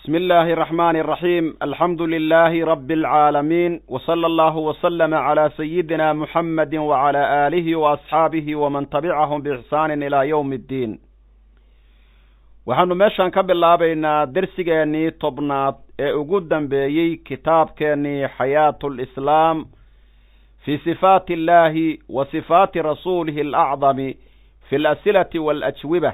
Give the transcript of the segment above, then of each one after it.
بسم الله الرحمن الرحيم الحمد لله رب العالمين وصلى الله وسلم على سيدنا محمد وعلى آله وأصحاabه ومن تبعهم بإحسان إلى يوم الدين waxaanu meeshan ka bilaabaynaa dersigeenii tobnaad ee ugu dambeeyey kitaabkeenii xayaatu lislaam fi sifaati illahi wa sifaati rasuulihi alacdami fi alasilati waalajwiba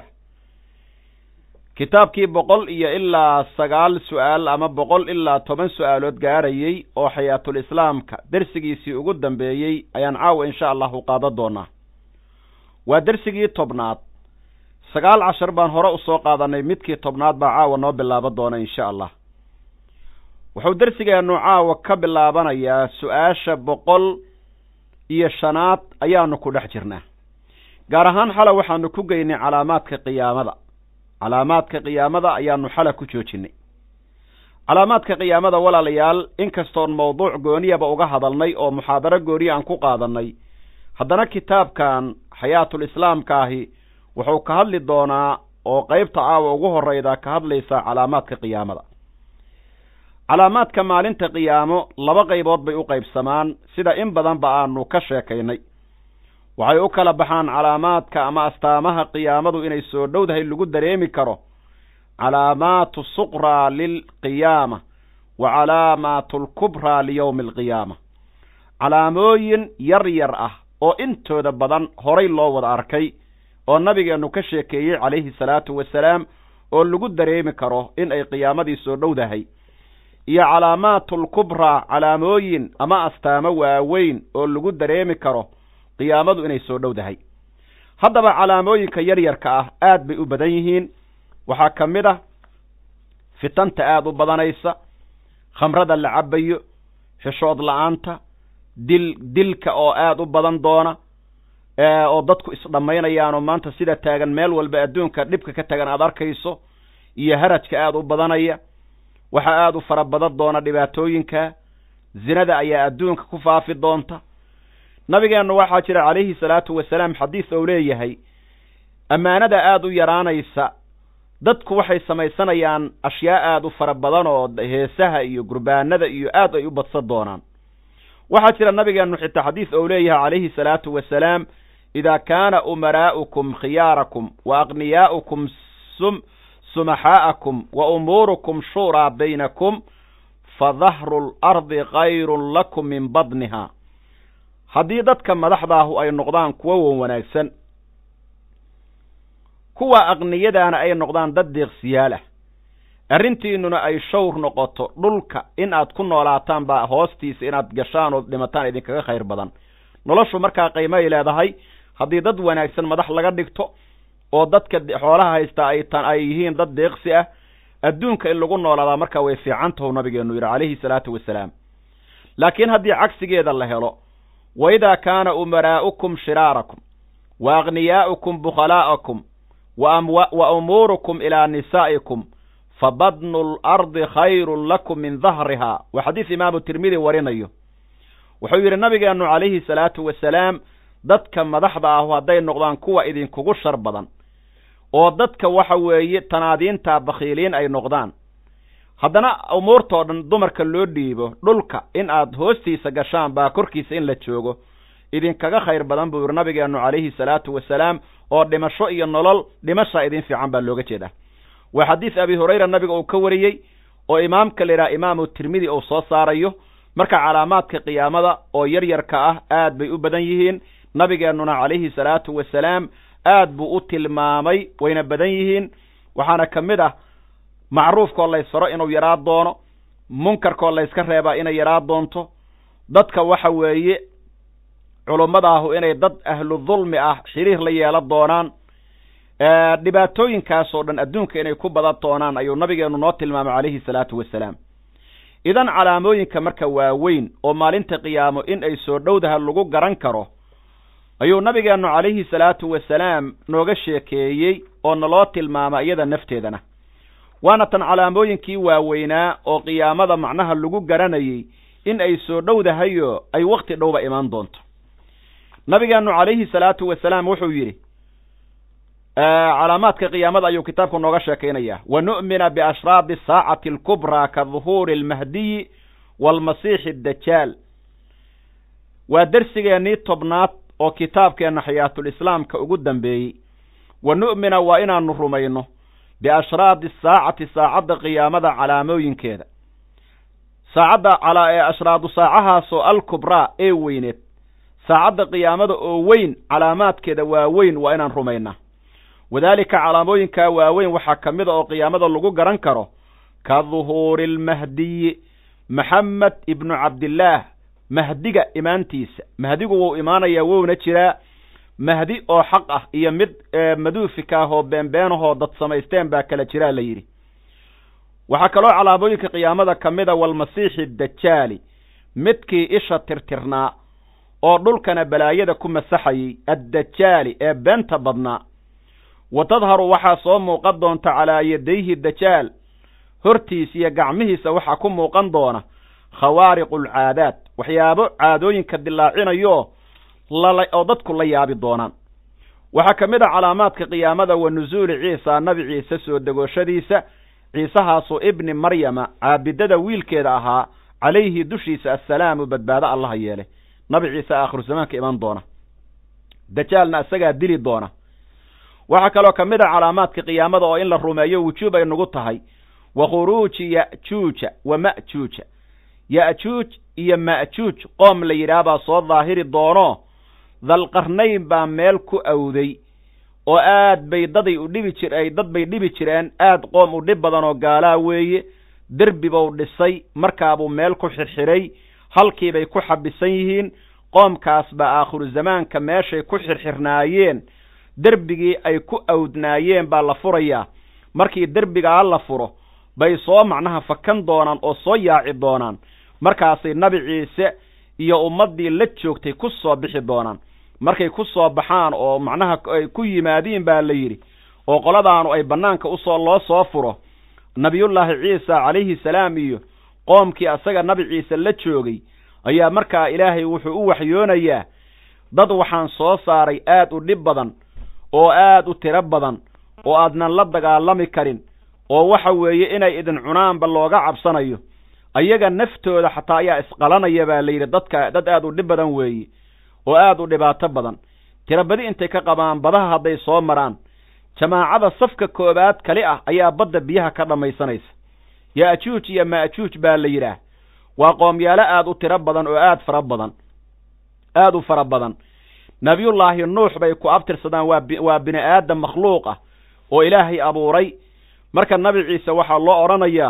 kitaabkii boqol iyo ilaa sagaal su-aal ama boqol ilaa toban su-aalood gaarayey oo xayaatulislaamka dersigiisii ugu dambeeyey ayaan caawa insha allahu qaadan doonaa waa dersigii tobnaad sagaal cashar baan hore usoo qaadanay midkii tobnaad baa caawa noo bilaaban doona insha allah wuxuu dersigeenu caawa ka bilaabanayaa su-aasha boqol iyo shanaad ayaanu ku dhex jirnaa gaar ahaan xala waxaanu ku geynay calaamaadka qiyaamada calaamaadka qiyaamada ayaanu xala ku joojinay calaamaadka qiyaamada walaalayaal inkastoon mawduuc gooniyaba uga hadalnay oo muxaadaro gooniya aan ku qaadanay haddana kitaabkan xayaatulislaamka ahi wuxuu ka hadli doonaa oo qeybta caawa ugu horeyda ka hadlaysa calaamaadka qiyaamada calaamaadka maalinta qiyaamo laba qaybood bay u qaybsamaan sida in badanba aanu ka sheekaynay waxay u kala baxaan calaamaadka ama astaamaha qiyaamadu inay soo dhowdahay lagu dareemi karo calaamaatu suqraa lilqiyaama wa calaamaatu alkubraa liyowmi alqiyaama calaamooyin yar yar ah oo intooda badan horay loo wada arkay oo nabigeennu ka sheekeeyey calayhi salaatu wasalaam oo lagu dareemi karo in ay qiyaamadii soo dhowdahay iyo calaamaatulkubraa calaamooyin ama astaamo waaweyn oo lagu dareemi karo qiyaamadu inay soo dhowdahay haddaba calaamooyinka yaryarka ah aad bay u badan yihiin waxaa ka mid ah fitanta aada u badanaysa khamrada la cabayo xishood la-aanta dil dilka oo aada u badan doona oo dadku isdhammaynayaanoo maanta sida taagan meel walba adduunka dhibka ka tagan aada arkayso iyo harajka aada u badanaya waxaa aada u fara badan doona dhibaatooyinka zinada ayaa adduunka ku faafi doonta nabigeennu waxaa jira calayhi salaatu wasalaam xadiis ou leeyahay ammaanada aada u yaraanaysa dadku waxay samaysanayaan ashyaa aada u fara badan oo heesaha iyo gurbaanada iyo aad ay u badsan doonaan waxaa jira nabigeennu xitaa xadiis ou leeyahay calayhi salaatu wasalaam idaa kaana umaraa'ukum khiyaarakum wa aqniyaa'ukum sum sumaxaa'akum wa umuurukum shuuraa baynakum fa dahru lardi kayrun lakum min badniha haddii dadka madaxdaahu ay noqdaan kuwo wan wanaagsan kuwa aqniyadaana ay noqdaan dad deeqsiyaal ah arrintiinuna ay shawr noqoto dhulka in aad ku noolaataan baa hoostiisa inaad gashaan oo dhimataan idinkaga khayr badan noloshu markaa qiimo ay leedahay haddii dad wanaagsan madax laga dhigto oo dadka xoolaha haystaa ay tan ay yihiin dad deeqsi ah adduunka in lagu noolaadaa markaa way fiican tahu nabigeenu yidhi calayhi salaatu wasalaam laakiin haddii cagsigeeda la helo wa idaa kaana umaraa'ukum shiraarakum wa aqniyaa'ukum bukhalaa'akum wa umuurukum ilaa nisaa'ikum fa badnu lardi khayrun lakum min dahriha waa xadiis imaamu tirmidi warinayo wuxuu yidhi nabigeennu calayhi salaatu wasalaam dadka madaxda ahu hadday noqdaan kuwa idinkugu shar badan oo dadka waxa weeye tanaadiinta bakhiiliin ay noqdaan haddana umuurtoo dhan dumarka loo dhiibo dhulka in aad hoostiisa gashaan baa korkiisa in la joogo idinkaga khayr badan buu yidhi nabigeennu calayhi salaatu wasalaam oo dhimasho iyo nolol dhimashaa idin fiican baa looga jeedaa waa xadiis abi hurayra nabiga uu ka wariyey oo imaamka la yidhaha imaamu tirmidi uu soo saarayo marka calaamaadka qiyaamada oo yaryarka ah aad bay u badan yihiin nabigeennuna calayhi salaatu wasalaam aad buu u tilmaamay wayna badan yihiin waxaana ka mid ah macruufkoo laysfaro inuu yaraa doono munkarkoo layska reebaa inay yaraa doonto dadka waxa weeye culummadaahu inay dad ahlu dulmi ah xiriir la yeelan doonaan dhibaatooyinkaasoo dhan adduunka inay ku badan doonaan ayuu nabigeenu noo tilmaamay calayhi salaatu wasalaam idan calaamooyinka marka waaweyn oo maalinta qiyaamo in ay soo dhowdaha lagu garan karo ayuu nabigeennu calayhi salaatu wasalaam nooga sheekeeyey oo naloo tilmaama iyada nafteedana waana tan calaamooyinkii waaweynaa oo qiyaamada macnaha lagu garanayey in ay soo dhowdahayo ay wakhti dhowba imaan doonto nabigeennu calayhi salaatu wasalaam wuxuu yidhi calaamaadka qiyaamada ayuu kitaabku nooga sheekaynaya wa nu'mina biashraadi saacati alkubraa ka duhuuri almahdiyi waalmasiixi addajaal waa dersigeennii tobnaad oo kitaabkeenna xayaatulislaamka ugu dambeeyey wa nu'mina waa inaanu rumayno biashraadi saacati saacadda qiyaamada calaamooyinkeeda saacadda ee ashraadu saacahaasoo alkubraa ee weyneed saacadda qiyaamada oo weyn calaamaadkeeda waaweyn waa inaan rumaynaa wadaalika calaamooyinkaa waaweyn waxaa ka mid a oo qiyaamada lagu garan karo ka duhuuri almahdiyi maxamed ibnu cabdillaah mahdiga imaantiisa mahdigu wuu imaanayaa wowna jiraa mahdi oo xaq ah iyo mid maduufika ah oo beenbeenahoo dad samaysteen baa kala jiraa la yidhi waxaa kaloo calaamooyinka qiyaamada ka mid a walmasiixi dajaali midkii isha tirtirnaa oo dhulkana balaayada ku masaxayey addajaali ee beenta badnaa wa tadharu waxaa soo muuqan doonta calaa yadayhi dajaal hortiis iyo gacmihiisa waxaa ku muuqan doona khawaariqu alcaadaad waxyaabo caadooyinka dilaacinayo lala oo dadku la yaabi doonaan waxaa ka mid a calaamaadka qiyaamada wa nusuuli ciisa nabi ciise soo degooshadiisa ciisahaasoo ibni maryama caabidada wiilkeeda ahaa calayhi dushiisa assalaamu badbaado allaha yeele nabi ciise aakhiru zamaanka iman doona dajaalna isagaa dili doona waxaa kaloo ka mid a calaamaadka qiyaamada oo in la rumeeyo wujuub ay nagu tahay wa khuruuji ya'juuja wa ma'juuja ya'juuj iyo ma'juuj qoom la yidhaahbaa soo daahiri doono dalqarnayn baa meel ku awday oo aad bay daday u dhibi jir ay dad bay dhibi jireen aad qoom u dhib badan oo gaalaa weeye derbi buu dhisay markaabuu meel ku xirxiray halkiibay ku xabisan yihiin qoomkaas baa aakhiru zamaanka meeshay ku xirxirnaayeen derbigii ay ku awdnaayeen baa la furayaa markii derbigaa la furo bay soo macnaha fakan doonaan oo soo yaaci doonaan markaasay nabi ciise iyo ummaddii la joogtay ku soo bixi doonaan markay ku soo baxaan oo macnaha ay ku yimaadiin baa la yidhi oo qoladaanu ay bannaanka usoo loo soo furo nabiyullaahi ciisa calayhi salaam iyo qoomkii asaga nabi ciise la joogay ayaa markaa ilaahay wuxuu u waxyoonayaa dad waxaan soo saaray aad u dhib badan oo aad u tiro badan oo aadnan la dagaalami karin oo waxa weeye inay idin cunaanba looga cabsanayo ayaga naftooda xataa ayaa isqalanaya baa la yidhi dadka dad aad u dhib badan weeye oo aad u dhibaato badan tirabadi intay ka qabaan badaha hadday soo maraan jamaacada safka koowaad kali ah ayaa badda biyaha ka dhammaysanaysa ya'juuj iyo ma'juuj baa la yidhaah waa qoomyaalo aad u tiro badan oo aad fara badan aad u fara badan nabiyullaahi nuux bay ku abtirsadaan waa waa bini aadam makhluuq ah oo ilaahay abuuray marka nabi ciise waxaa loo odhanayaa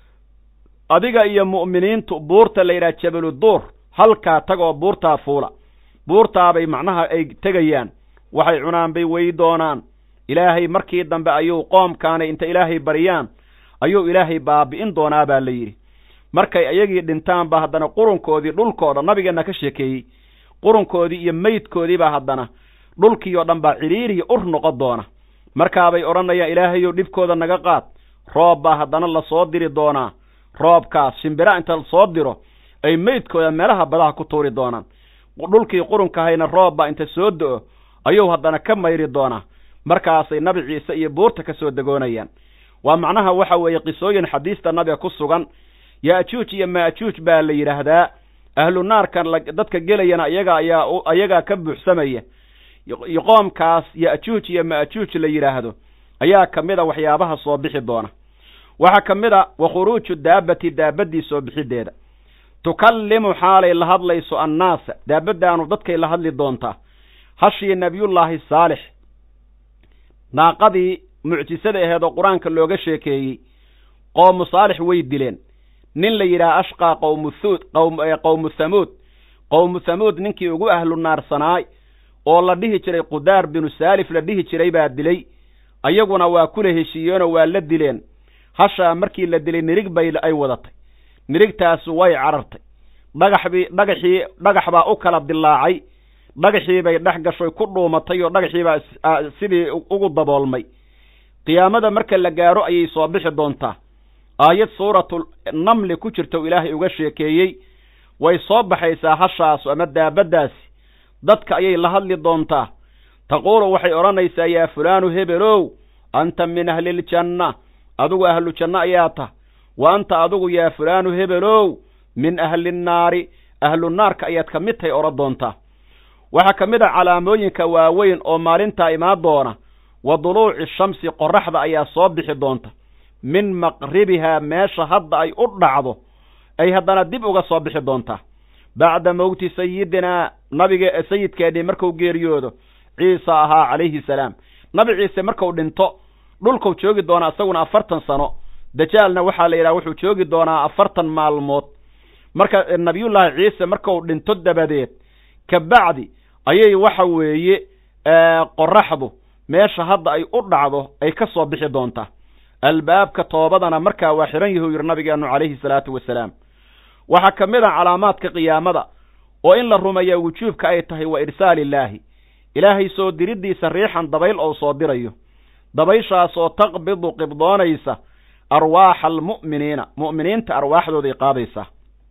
adiga iyo mu'miniintu buurta la yidhaha jabaluduur halkaa tag oo buurtaa fuula buurtaabay macnaha ay tegayaan waxay cunaan bay wey doonaan ilaahay markii dambe ayuu qoomkaanay inta ilaahay baryaan ayuu ilaahay baabi'in doonaa baa la yidhi markay ayagii dhintaan ba haddana qurunkoodii dhulkooda nabigeenna ka sheekeeyey qurunkoodii iyo meydkoodii baa haddana dhulkii oo dhan baa cidhiiriya ur noqon doona markaabay odhanayaan ilaahayow dhibkooda naga qaad roob baa haddana lasoo diri doonaa roobkaas shimbira inta lasoo diro ay meydkooda meelaha badaha ku tuuri doonaan dhulkii qurunkahayna roob baa inta soo do-o ayuu haddana ka mayri doonaa markaasay nabi ciise iyo buurta ka soo degoonayaan waa macnaha waxa weeye qisooyin xadiista nabiga ku sugan ya'juuj iyo ma'juuj baa la yidhaahdaa ahlu naarkan dadka gelayana iyaga ayaa ayagaa ka buuxsamaya qoomkaas ya'juuj iyo ma'juuj la yidhaahdo ayaa ka mid a waxyaabaha soo bixi doona waxaa ka mid a wa khuruuju daabati daabaddii soo bixideeda tukallimu xaalay la hadlayso annaasa daabaddaanu dadkay la hadli doontaa hashii nebiyullaahi saalix naaqadii mucjisada aheed oo qur-aanka looga sheekeeyey qowmu saalix way dileen nin la yidhaha ashqaa qowmu thuud qowmu thamuud qowmu thamuud ninkii ugu ahlu naarsanaay oo la dhihi jiray qudaar binu saalif la dhihi jiray baa dilay ayaguna waa kula heshiiyeenoo waa la dileen hashaa markii la dilay nirig bay ay wadatay nirigtaasu way carartay dhagaxbii dhagaxii dhagax baa u kala dilaacay dhagaxii bay dhex gashoy ku dhuumatay oo dhagaxii baa sidii ugu daboolmay qiyaamada marka la gaaro ayay soo bixi doontaa aayad suuratu namli ku jirta ilaahay uga sheekeeyey way soo baxaysaa hashaasu ama daabaddaasi dadka ayay la hadli doontaa taquulu waxay odhanaysaa yaa fulaanu hebelow anta min ahliljanna adigu ahlu janno ayaa tah wa anta adigu yaa fulaanu hebelow min ahlinnaari ahlu naarka ayaad ka mid tahay odhan doontaa waxaa ka mid a calaamooyinka waaweyn oo maalintaa imaan doona wa duluuci shamsi qorraxda ayaa soo bixi doonta min maqribihaa meesha hadda ay u dhacdo ay haddana dib uga soo bixi doontaa bacda mowti sayidinaa nabiga sayidkeennii marku geeriyoodo ciisa ahaa calayhi salaam nabi ciise marku dhinto dhulkuu joogi doonaa isaguna afartan sano dajaalna waxaa la yidhaha wuxuu joogi doonaa afartan maalmood marka nabiyullaahi ciise marku dhinto dabadeed ka bacdi ayay waxa weeye qoraxdu meesha hadda ay u dhacdo ay ka soo bixi doontaa albaabka toobadana markaa waa xihan yahu yidhi nabigeenu calayhi salaatu wasalaam waxaa ka mid a calaamaadka qiyaamada oo in la rumeeya wujuubka ay tahay wa irsaaliillaahi ilaahay soo diriddiisa riixan dabayl ou soo dirayo dabayshaasoo taqbidu qibdoonaysa arwaaxa almu'miniina mu'miniinta arwaaxdooday qaadaysaa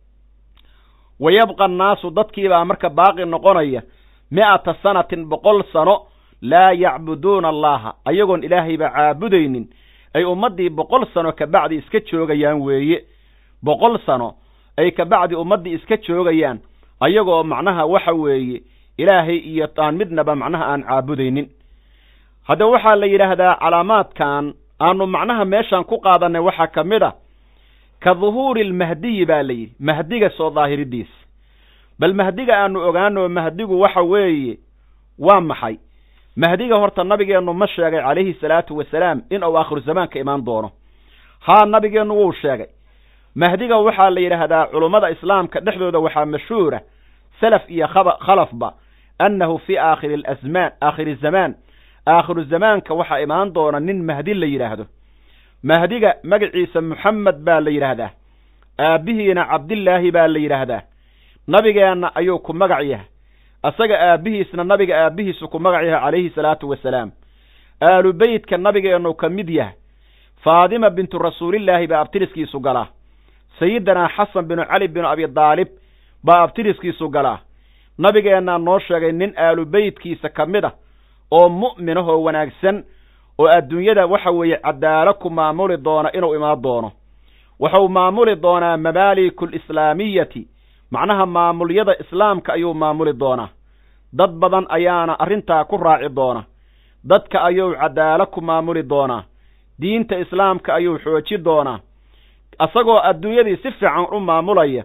wa yabqa annaasu dadkiibaa marka baaqi noqonaya mi'ata sanatin boqol sano laa yacbuduuna allaha ayagoon ilaahayba caabudaynin ay ummaddii boqol sano kabacdi iska joogayaan weeye boqol sano ay kabacdi ummaddii iska joogayaan ayagoo macnaha waxa weeye ilaahay iyo aan midnaba macnaha aan caabudaynin haddaba waxaa la yidhaahdaa calaamaadkan aanu macnaha meeshaan ku qaadanay waxaa ka mid a ka duhuuri almahdiyi baa la yidhi mahdiga soo daahiridiisa bal mahdiga aanu ogaano mahdigu waxa weeye waa maxay mahdiga horta nabigeennu ma sheegay calayhi salaatu wasalaam in uu aakhiru zamaanka imaan doono haa nabigeennu wuu sheegay mahdiga waxaa la yidhaahdaa culummada islaamka dhexdooda waxaa mashhuura salaf iyo khaba khalafba annahu fii aakhiri alasmaan aakhiri zamaan aakhiru zamaanka waxaa imaan doona nin mahdi la yidhaahdo mahdiga magaciisa moxamed baa la yidhaahdaa aabbihiina cabdillaahi baa la yidhaahdaa nabigeenna ayuu ku magac yahay asaga aabbihiisna nabiga aabbihiisu ku magac yahay calayhi salaatu wasalaam aalu beytka nabigeennu ka mid yahay faadima bintu rasuulillaahi baa abtiriskiisu galaa sayidinaa xasan binu cali binu abi daalib baa abtiriskiisu galaa nabigeennaa noo sheegay nin aalu beytkiisa ka mid a oo mu'minahoo wanaagsan oo adduunyada waxa weeye cadaalo ku maamuli doona inuu imaan doono wuxuu maamuli doonaa mamaaliku alislaamiyati macnaha maamulyada islaamka ayuu maamuli doonaa dad badan ayaana arrintaa ku raaci doona dadka ayuu cadaalo ku maamuli doonaa diinta islaamka ayuu xooji doonaa isagoo adduunyadii si fiican u maamulaya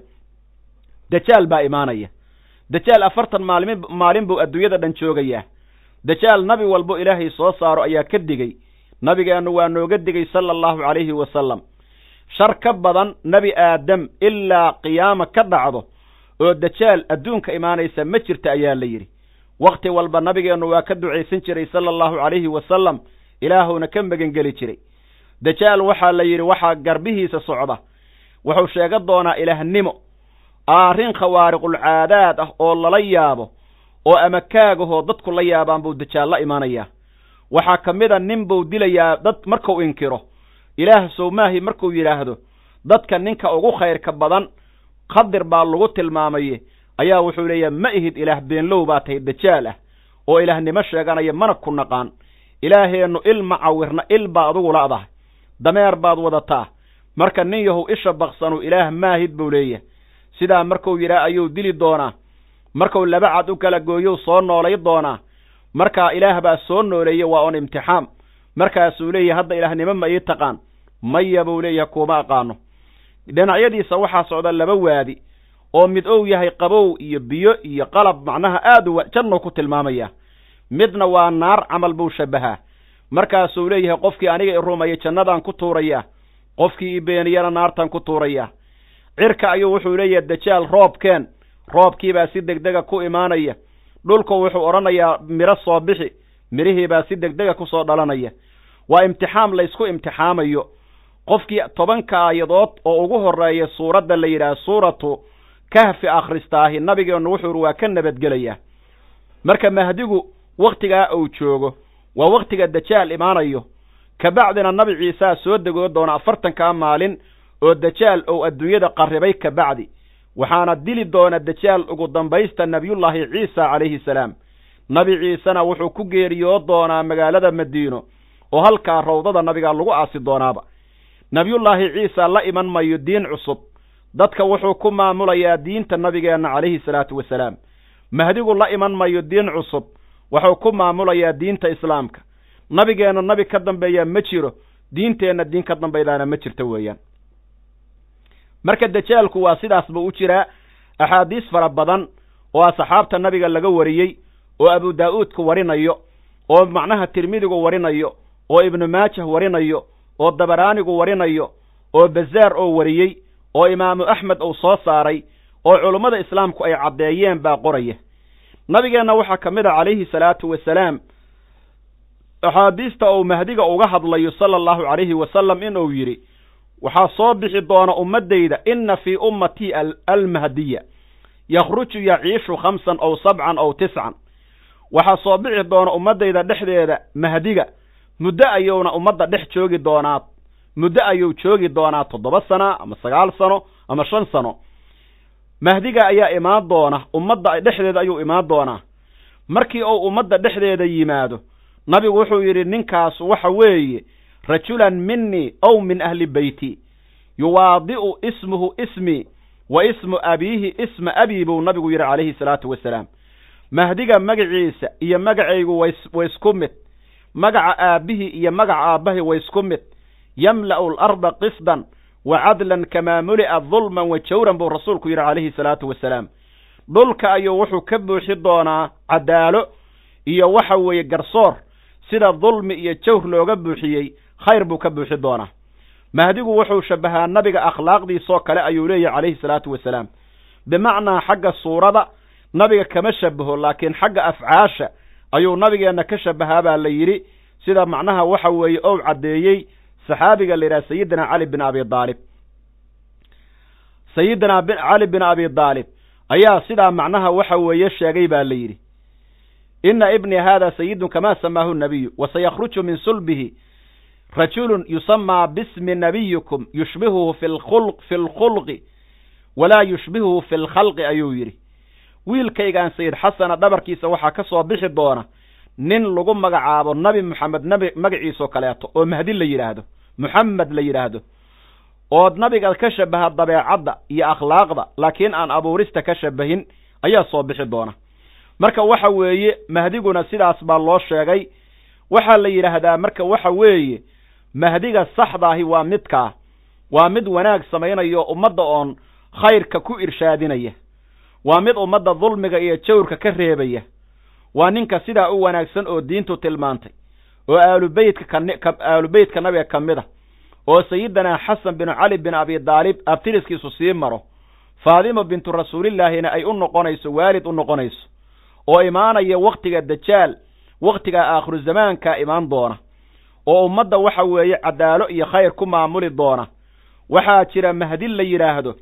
dajaal baa imaanaya dajaal afartan maalmi maalin buu adduunyada dhan joogayaa dajaal nabi walbo ilaahay soo saaro ayaa ka digey nabigeennu waa nooga digay sala allahu calayhi wasalam shar ka badan nebi aadam ilaa qiyaama ka dhacdo oo dajaal adduunka imaanaysa ma jirta ayaa la yidhi wakhti walba nabigeennu waa ka ducaysan jiray sala allahu calayhi wasalam ilaahuna ka megangeli jiray dajaal waxaa la yidhi waxaa garbihiisa socda wuxuu sheegan doonaa ilaahnimo arrin khawaariqulcaadaad ah oo lala yaabo oo ama kaagahoo dadku la yaabaan buu dajaal la imaanayaa waxaa ka mid a nin buu dilayaa dad markuu inkiro ilaah sowmaahi markuu yidhaahdo dadka ninka ugu khayrka badan khadir baa lagu tilmaamaye ayaa wuxuu leeyahay ma ihid ilaah beenlow baa tahay dajaal ah oo ilaahnimo sheeganaya mana ku naqaan ilaaheennu il ma cawirna il baa adugu la'dahay dameer baad wadataa marka nin yahow isha baqsanu ilaah maahid buu leeyahay sidaa markuu yidhaah ayuu dili doonaa markuu laba cad u kala gooyou soo noolay doonaa markaa ilaah baa soo nooleeyey waa on imtixaam markaasuu leeyahay hadda ilaahnimo ma ii taqaan maya buu leeyahay kuuma aqaano dhinacyadiisa waxaa socda laba waadi oo mid ou yahay qabow iyo biyo iyo qalab macnaha aad u jannou ku tilmaamaya midna waa naar camal buu shabbahaa markaasuu leeyahay qofkii aniga i rumaya jannadaan ku tuurayaa qofkii i beeniyana naartaan ku tuurayaa cirka ayuu wuxuu leeyahay dajaal roobkeen roobkiibaa si degdega ku imaanaya dhulku wuxuu odhanayaa midho soo bixi midhihiibaa si degdega ku soo dhalanaya waa imtixaam laysku imtixaamayo qofkii tobanka aayadood oo ugu horreeya suuradda la yidhaah suuratu kahfi akhristaahi nabigeennu wuxuu ihi waa ka nabadgelayaa marka mahdigu wakhtigaa uu joogo waa wakhtiga dajaal imaanayo kabacdina nabi ciisaa soo degoo doona afartankaa maalin oo dajaal ou adduunyada qarribay kabacdi waxaana dili doona dajaal ugu dambaysta nebiyullaahi ciisa calayhi salaam nabi ciisena wuxuu ku geeriyood doonaa magaalada madiino oo halkaa rawdada nabiga lagu aasi doonaaba nebiyullaahi ciisa la iman mayo diin cusub dadka wuxuu ku maamulayaa diinta nabigeenna calayhi salaatu wasalaam mahdigu la iman mayo diin cusub wuxuu ku maamulayaa diinta islaamka nabigeenna nabi ka dambeeyaa ma jiro diinteenna diin ka dambaydaana ma jirto weeyaan marka dajaalku waa sidaas buu u jiraa axaadiis fara badan oo asxaabta nabiga laga wariyey oo abu daa'uudku warinayo oo macnaha tirmidigu warinayo oo ibnu maajah warinayo oo dabaraanigu warinayo oo bazaar oo wariyey oo imaamu axmed uu soo saaray oo culummada islaamku ay caddeeyeen baa qoraya nabigeenna waxaa ka mid a calayhi salaatu wasalaam axaadiista uu mahdiga uga hadlayo sala allahu calayhi wasalam inuu yidhi waxaa soo bixi doona ummaddayda inna fii ummatii almahdiya yakhruju yaciishu khamsan ow sabcan ow tiscan waxaa soo bixi doona ummaddayda dhexdeeda mahdiga muddo ayuuna ummadda dhex joogi doonaa muddo ayuu joogi doonaa toddoba sana ama sagaal sano ama shan sano mahdiga ayaa imaan doona ummadda dhexdeeda ayuu imaan doonaa markii uu ummadda dhexdeeda yimaado nabigu wuxuu yidhi ninkaas waxa weeye rajulan minii ow min ahli beyti yuwaadi'u ismuhu ismii wa ismu abiihi isma abii buu nabigu yidhi calayhi salaatu wasalaam mahdiga magaciisa iyo magacaygu way isku mid magaca aabbihii iyo magaca aabbahi way isku mid yamla'u alarda qisdan wa cadlan kamaa muli'a dulman wa jawran buu rasuulku yidhi calayhi salaatu wasalaam dhulka ayuu wuxuu ka buuxi doonaa cadaalo iyo waxa weeye garsoor sida dulmi iyo jawr looga buuxiyey khayr buu ka buuxi doonaa mahdigu wuxuu shabbahaa nabiga akhlaaqdiisoo kale ayuu leeyahy calayhi salaatu wasalaam bimacnaa xagga suurada nabiga kama shabaho laakiin xagga afcaasha ayuu nabigeenna ka shabahaa baa la yidhi sida macnaha waxa weeye ou caddeeyey saxaabiga la yidhaha sayidina cali bin abi daalib sayidina cali bin abi daalib ayaa sidaa macnaha waxa weeye sheegay baa la yidhi ina ibni hada sayidun kama samaahu nabiyu wasayakhruju min sulbihi rajulun yusamaa bismi nabiyikum yushbihuhu fi lkhulqi walaa yushbihuhu fi lkhalqi ayuu yidhi wiilkaygaan sayid xasana dhabarkiisa waxaa ka soo bixi doona nin lagu magacaabo nabi moxamed nabi magaciisoo kaleeto oo mahdi la yidhaahdo moxamed la yidhaahdo ood nabiga ka shabaha dabeecadda iyo akhlaaqda laakiin aan abuurista ka shabahin ayaa soo bixi doona marka waxa weeye mahdiguna sidaas baa loo sheegay waxaa la yidhaahdaa marka waxa weeye mahdiga saxdaahi waa midkaa waa mid wanaag samaynayo ummadda oon khayrka ku irshaadinaya waa mid ummadda dulmiga iyo jawrka ka reebaya waa ninka sidaa u wanaagsan oo diintu tilmaantay oo aalubeytka ka aalubeytka nabiga ka mid a oo sayidinaa xasan binu cali bin abi daalib abtiriskiisu sii maro faadima bintu rasuulillaahina ay u noqonayso waalid u noqonayso oo imaanaya wakhtiga dajaal wakhtiga aakhiru zamaanka imaan doona oo ummadda waxa weeye cadaalo iyo khayr ku maamuli doona waxaa jira mahdi la yidhaahdo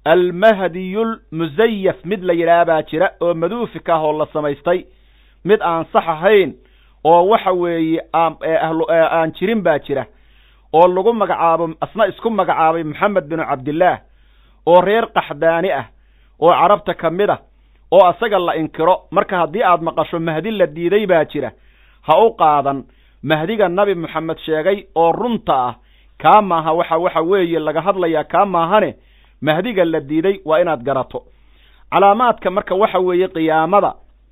almahdiyulmusayaf mid la yidhaah baa jira oo maduufika ah oo la samaystay mid aan sax ahayn oo waxa weeye aan jirin baa jira oo lagu magacaabo asna isku magacaabay moxamed binu cabdillaah oo reer qaxdaani ah oo carabta ka mid ah oo asaga la inkiro marka haddii aad maqasho mahdi la diiday baa jira ha u qaadan mahdiga nabi moxamed sheegay oo runta ah kaa maaha waxa waxa weeye laga hadlayaa kaa maahane mahdiga la diiday waa inaad garato calaamaadka marka waxa weeye qiyaamada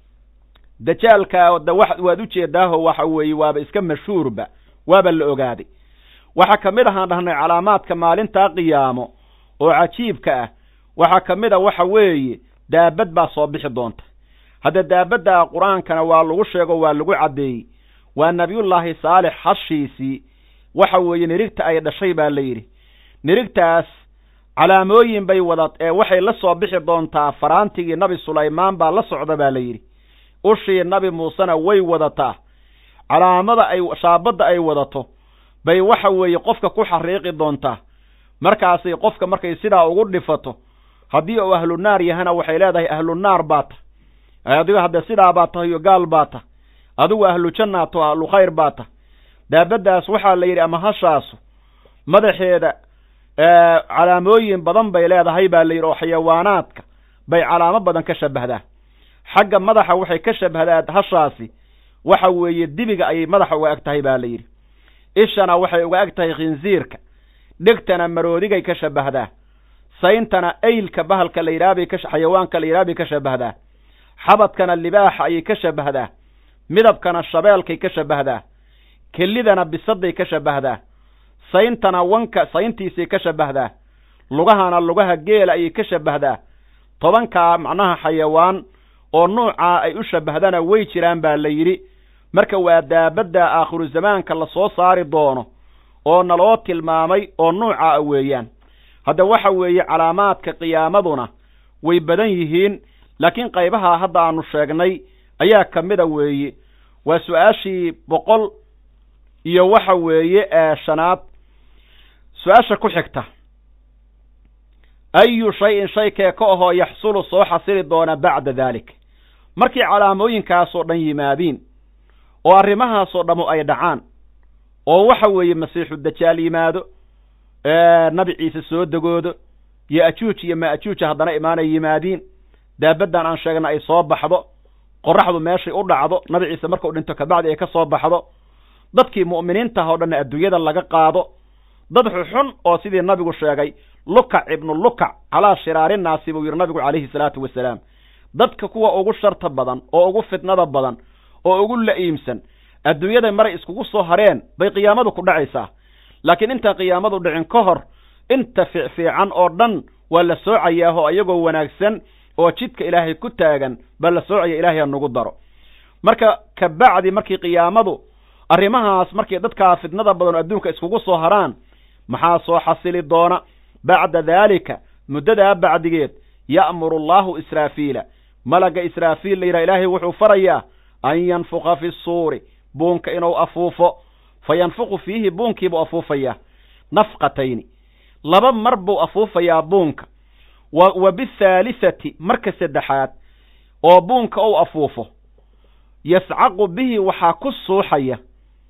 dajaalka da waad ujeedaaho waxa weeye waaba iska mashhuurba waaba la ogaaday waxaa ka mid ahaan dhahnay calaamaadka maalintaa qiyaamo oo cajiibka ah waxaa ka mid a waxa weeye daabad baa soo bixi doonta hadda daabadda qur-aankana waa lagu sheego waa lagu caddeeyey waa nebiyullaahi saalix hashiisii waxa weeye nirigta ay dhashay baa la yidhi nirigtaas calaamooyin bay wada ee waxay la soo bixi doontaa faraantigii nabi sulaymaan baa la socda baa la yidhi ushii nabi muusena way wadataa calaamada ay shaabadda ay wadato bay waxa weeye qofka ku xariiqi doontaa markaasay qofka markay sidaa ugu dhifato haddii uu ahlu naar yahana waxay leedahay ahlu naar baa ta adigo hadde sidaa baa tahayo gaal baa ta adigu ahlu jannaato ahlu khayr baa ta daabaddaas waxaa la yidhi ama hashaasu madaxeeda calaamooyin badan bay leedahay baa la yidhi oo xayawaanaadka bay calaamo badan ka shabahdaa xagga madaxa waxay ka shabahdaa hashaasi waxa weeye dibiga ayay madaxa uga eg tahay baa la yidhi ishana waxay uga eg tahay khinsiirka dhegtana maroodigay ka shabahdaa sayntana aylka bahalka la yidhahabay ka xayawaanka la yidhaha bay ka shabahdaa xabadkana libaaxa ayay ka shabahdaa midabkana shabeelkay ka shabahdaa kelidana bisaday ka shabahdaa sayntana wanka sayntiisay ka shabahdaa lugahana lugaha geela ayay ka shabahdaa tobankaa macnaha xayawaan oo nuucaa ay u shabahdana way jiraan baa la yidhi marka waa daabadda aakhiru zamaanka la soo saari doono oo naloo tilmaamay oo nuucaa weeyaan hadda waxa weeye calaamaadka qiyaamaduna way badan yihiin laakiin qaybaha hadda aanu sheegnay ayaa ka mida weeye waa su-aashii boqol iyo waxa weeye ee shanaad su-aasha ku xigta ayu shay-in shay kee ka ahoo yaxsulu soo xasili doona bacda daalik markii calaamooyinkaasoo dhan yimaadiin oo arrimahaasoo dhammu ay dhacaan oo waxa weeye masiixu dajaal yimaado nabi ciise soo degoodo yo ajuuj iyo maajuuja haddana imaanay yimaadiin daabaddan aan sheegna ay soo baxdo qoraxdu meeshay u dhacdo nabi ciise markuu dhinto kabacdi ay ka soo baxdo dadkii mu'miniintaha o dhanna adduunyada laga qaado dad xuxun oo sidii nabigu sheegay lukac ibnu lukac calaa shiraari naasi buu yidhi nabigu calayhi salaatu wasalaam dadka kuwa ugu sharta badan oo ugu fitnada badan oo ugu la'iimsan adduunyada maray iskugu soo hareen bay qiyaamadu ku dhacaysaa laakiin intaan qiyaamadu dhicin ka hor inta fiicfiican oo dhan waa la soocayaahoo iyagoo wanaagsan oo jidka ilaahay ku taagan baa la soocaya ilaahay ha nagu daro marka kabacdi markii qiyaamadu arrimahaas markii dadkaa fitnada badan oo adduunka iskugu soo haraan maxaa soo xasili doona bacda daalika muddadaa bacdigeed ya'muru allaahu israafiila malagga israafiil la yidhaha ilaahay wuxuu farayaa an yanfuqa fi suuri buunka inuu afuufo fa yanfuqu fiihi buunkiibuu afuufayaa nafqatayni laba mar buu afuufayaa buunka wa wa bithaalisati marka saddexaad oo buunka uu afuufo yascaqu bihi waxaa ku suuxaya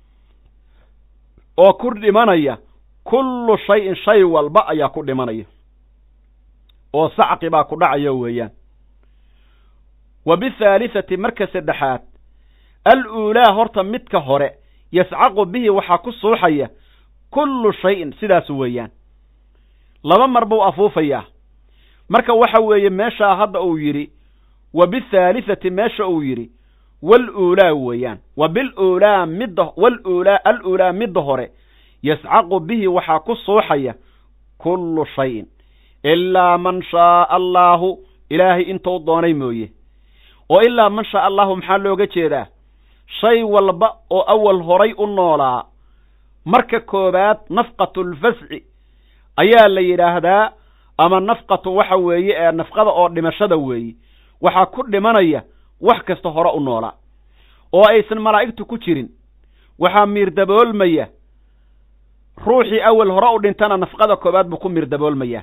oo ku dhimanaya kullu shayin shay walba ayaa ku dhimanaya oo sacqi baa ku dhacaya weeyaan wa bithaalisati marka saddexaad al uulaa horta midka hore yascaqu bihi waxaa ku suuxaya kullu shayin sidaas weeyaan laba mar buu afuufayaa marka waxa weeye meeshaa hadda uu yidhi wa bithaalisati meesha uu yidhi wal uulaa weeyaan wa bil uulaa midda wal uulaa al uulaa midda hore yascaqu bihi waxaa ku suuxaya kullu shayin ilaa man shaaa allaahu ilaahay intuu doonay mooye oo ilaa man shaa allahu maxaa looga jeedaa shay walba oo awal horay u noolaa marka koowaad nafqatulfasci ayaa la yidhaahdaa ama nafqatu waxa weeye ee nafqada oo dhimashada weeye waxaa ku dhimanaya wax kasta hore u noolaa oo aysan malaa'igtu ku jirin waxaa miirdaboolmaya ruuxii awal hore u dhintana nafqada koowaad buu ku miirdaboolmayaa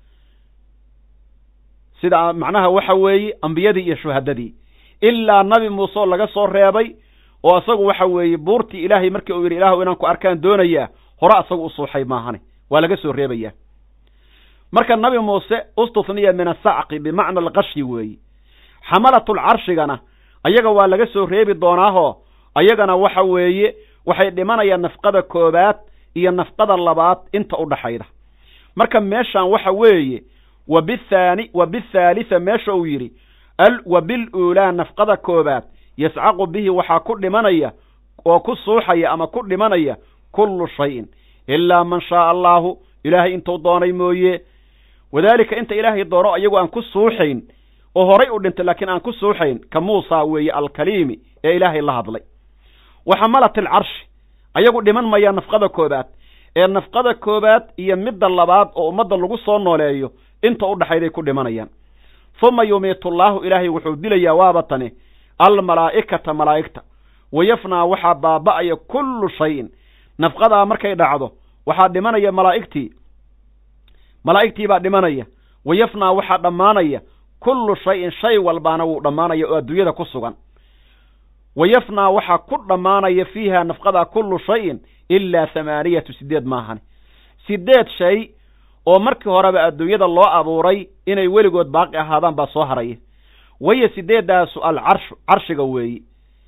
sida macnaha waxa weeye ambiyadii iyo shuhadadii ilaa nabi muuse oo laga soo reebay oo isagu waxa weeye buurtii ilaahay markii uu yidhi ilaahu inaan ku arkaan doonayaa hore asagu u suuxay maahane waa laga soo reebayaa marka nabi muuse ustufniya min asacqi bimacna alqashi weeye xamalatul carshigana ayaga waa laga soo reebi doonaahoo ayagana waxa weeye waxay dhimanayaan nafqada koowaad iyo nafqada labaad inta u dhaxayda marka meeshaan waxa weeye wa bithaani wa bithaalisa meesha uu yidhi wa bil uulaa nafqada koowaad yascaqu bihi waxaa ku dhimanaya oo ku suuxaya ama ku dhimanaya kullu shayin ilaa man shaaa allaahu ilaahay intuu doonay mooye wadaalika inta ilaahay doono ayagu aan ku suuxayn oo horay u dhintay laakiin aan ku suuxayn ka muusa weeye alkaliimi ee ilaahay la hadlay wa xamalat alcarshi ayagu dhiman mayaa nafqada koowaad ee nafqada koowaad iyo midda labaad oo ummadda lagu soo nooleeyo inta u dhaxayday ku dhimanayaan huma yumiitullaahu ilaahay wuxuu dilayaa waaba tani almalaa'ikata malaa'igta wayafnaa waxaa baaba'aya kullu shayin nafqadaa markay dhacdo waxaa dhimanaya malaa'igtii malaa'igtii baa dhimanaya wayafnaa waxaa dhammaanaya kullu shayin shay walbaana wuu dhammaanaya oo adduunyada ku sugan wayafnaa waxaa ku dhammaanaya fiiha nafqadaa kullu shayin ilaa hamaaniyatu sideed maahane sideed shay oo markii horeba adduunyada loo abuuray inay weligood baaqi ahaadaan baa soo haraya wahiya sideedaasu alcarshu carshiga weeyi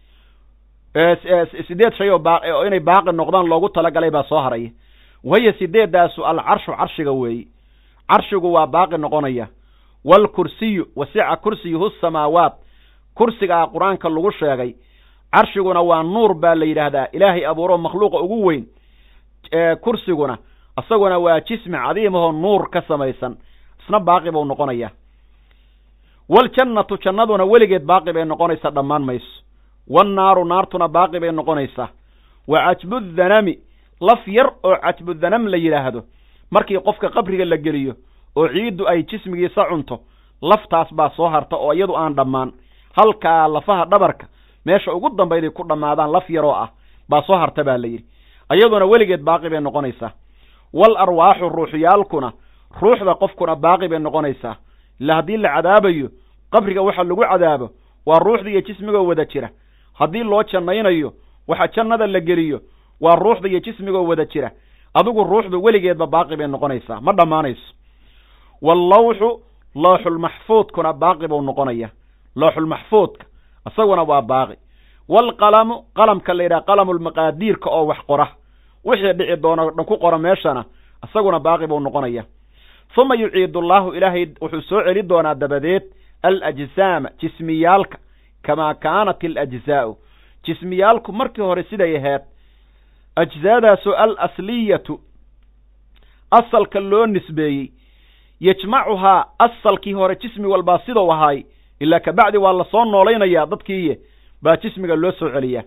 sideed shay oo baa oo inay baaqi noqdaan loogu talagalay baa soo haraya wahiya sideedaasu alcarshu carshiga weeyi carshigu waa baaqi noqonaya waalkursiyu wasica kursiyuhu samaawaat kursigaa qur-aanka lagu sheegay carshiguna waa nuur baa la yidhaahdaa ilaahay abuuro makhluuqa ugu weyn kursiguna isaguna waa jismi cadiimahoo nuur ka samaysan isna baaqi buu noqonaya waljannatu jannaduna weligeed baaqi bay noqonaysaa dhammaan mayso wannaaru naartuna baaqi bay noqonaysaa wa cajbudhanami laf yar oo cajbudhanam la yidhaahdo markii qofka qabriga la geliyo oo ciiddu ay jismigiisa cunto laftaas baa soo harta oo iyadu aan dhammaan halkaa lafaha dhabarka meesha ugu dambayday ku dhammaadaan laf yaroo ah baa soo harta baa la yidhi iyaduna weligeed baaqi bay noqonaysaa wal arwaaxu ruuxyaalkuna ruuxda qofkuna baaqi bay noqonaysaa ila haddii la cadaabayo qabriga waxa lagu cadaabo waa ruuxda iyo jismigoo wada jira haddii loo jannaynayo waxa jannada la geliyo waa ruuxda iyo jismigoo wada jira adigu ruuxdu weligeedba baaqi bay noqonaysaa ma dhammaanayso wallawxu looxulmaxfuudkuna baaqi buu noqonaya looxulmaxfuudka isaguna waa baaqi waalqalamu qalamka la yidhaha qalamulmaqaadiirka oo wax qora wixii dhici doono dhan ku qora meeshana isaguna baaqi buu noqonaya uma yuciidu allaahu ilaahay wuxuu soo celi doonaa dabadeed alajsaama jismiyaalka kamaa kaanat alajzaa'u jismiyaalku markii hore siday ahayd ajsaadaasoo al asliyatu asalka loo nisbeeyey yajmacuhaa asalkii hore jismi walbaa sidau ahaay ilaa kabacdi waa lasoo noolaynayaa dadkiiye baa jismiga loo soo celiyaa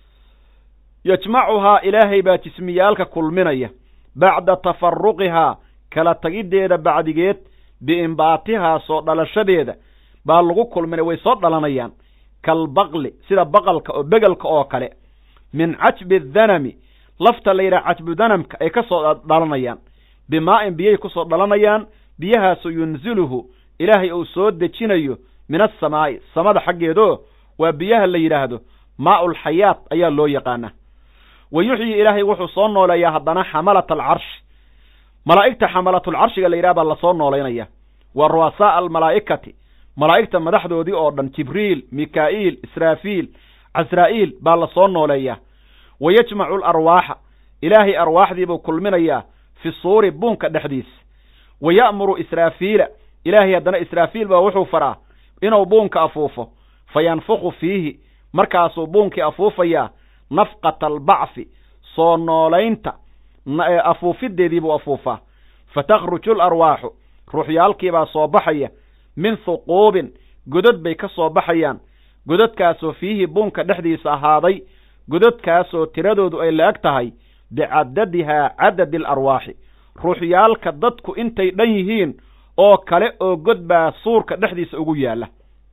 yajmacuhaa ilaahay baa jismiyaalka kulminaya bacda tafaruqihaa kala tagiddeeda bacdigeed biimbaatihaa soo dhalashadeeda baa lagu kulminay way soo dhalanayaan kalbaqli sida baqalka oo begelka oo kale min cajbi dhanami lafta la yidhaha cajbu danamka ay ka soo dhalanayaan bimaa-in biyay ku soo dhalanayaan biyahaasu yunziluhu ilaahay uu soo dejinayo min asamaa'i samada xaggeedoo waa biyaha la yidhaahdo maa-ulxayaat ayaa loo yaqaanaa wa yuxyi ilaahay wuxuu soo nooleeyaa haddana xamalat alcarshi malaa'igta xamalatulcarshiga la yidhaha baa lasoo noolaynaya waa ru'asaaa almalaa'ikati malaa'igta madaxdoodii oo dhan jibriil mikaa'iil israafiil casraa'iil baa lasoo nooleeyaa wa yajmacu alarwaaxa ilaahay arwaaxdiibuu kulminayaa fi suuri buunka dhexdiisa wa ya'muru israafiila ilaahay haddana israafiil baa wuxuu faraa inuu buunka afuufo fa yanfuqu fiihi markaasuu buunkii afuufayaa nafqata albacfi soo noolaynta afuufiddeedii buu afuufaa fa takhruju alarwaaxu ruuxyaalkiibaa soo baxaya min huquubin godod bay ka soo baxayaan gododkaasoo fiihi buunka dhexdiisa ahaaday gododkaasoo tiradoodu ay la-eg tahay bicadadihaa cadadi alarwaaxi ruuxyaalka dadku intay dhan yihiin oo kale oo god baa suurka dhexdiisa ugu yaalla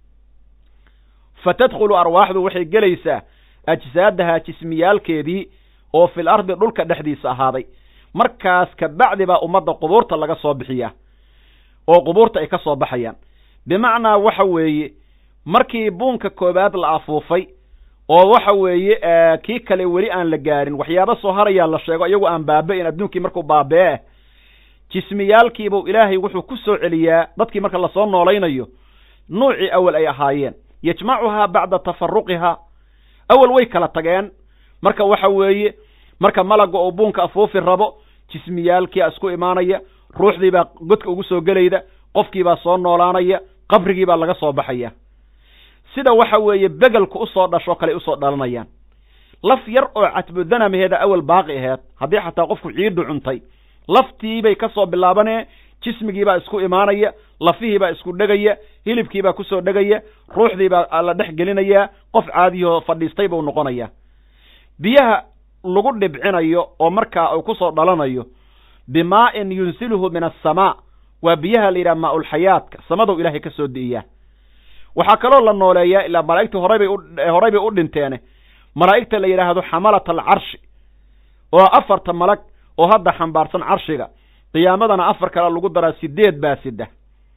fa tadkhulu arwaaxdu waxay gelaysaa ajsaadahaa jismiyaalkeedii oo fil ardi dhulka dhexdiisa ahaaday markaas kabacdi baa ummadda qubuurta laga soo bixiyaa oo qubuurta ay ka soo baxayaan bimacnaa waxa weeye markii buunka koowaad la afuufay oo waxa weeye kii kale weli aan la gaarin waxyaaba soo harayaa la sheego iyagu aan baaba-in adduunkii markuu baabee jismiyaalkiibuu ilaahay wuxuu ku soo celiyaa dadkii marka lasoo noolaynayo nuucii awal ay ahaayeen yajmacuhaa bacda tafaruqihaa awal way kala tageen marka waxa weeye marka malagga oo buunka afuufi rabo jismiyaalkiia isku imaanaya ruuxdiibaa godka ugu soo gelayda qofkiibaa soo noolaanaya qabrigiibaa laga soo baxaya sida waxa weeye begelku usoo dhashoo kale usoo dhalanayaan laf yar oo catbudanamaheeda awal baaqi aheed haddii xataa qofku ciiddu cuntay laftiibay ka soo bilaabanee jismigiibaa isku imaanaya lafihiibaa isku dhegaya hilibkiibaa kusoo dhegaya ruuxdiibaa la dhex gelinayaa qof caadiyahoo fadhiistay buu noqonayaa biyaha lagu dhibcinayo oo markaa uu kusoo dhalanayo bimaa-in yunsiluhu min asamaa waa biyaha la yidhaha maa-ulxayaadka samadow ilaahay ka soo di'iyaa waxaa kaloo la nooleeyaa ilaa malaa'igtii horaybay horay bay u dhinteene malaa'igta la yidhaahdo xamalat alcarshi oo afarta malag oo hadda xambaarsan carshiga qiyaamadana afar kale lagu daraa sideed baa sida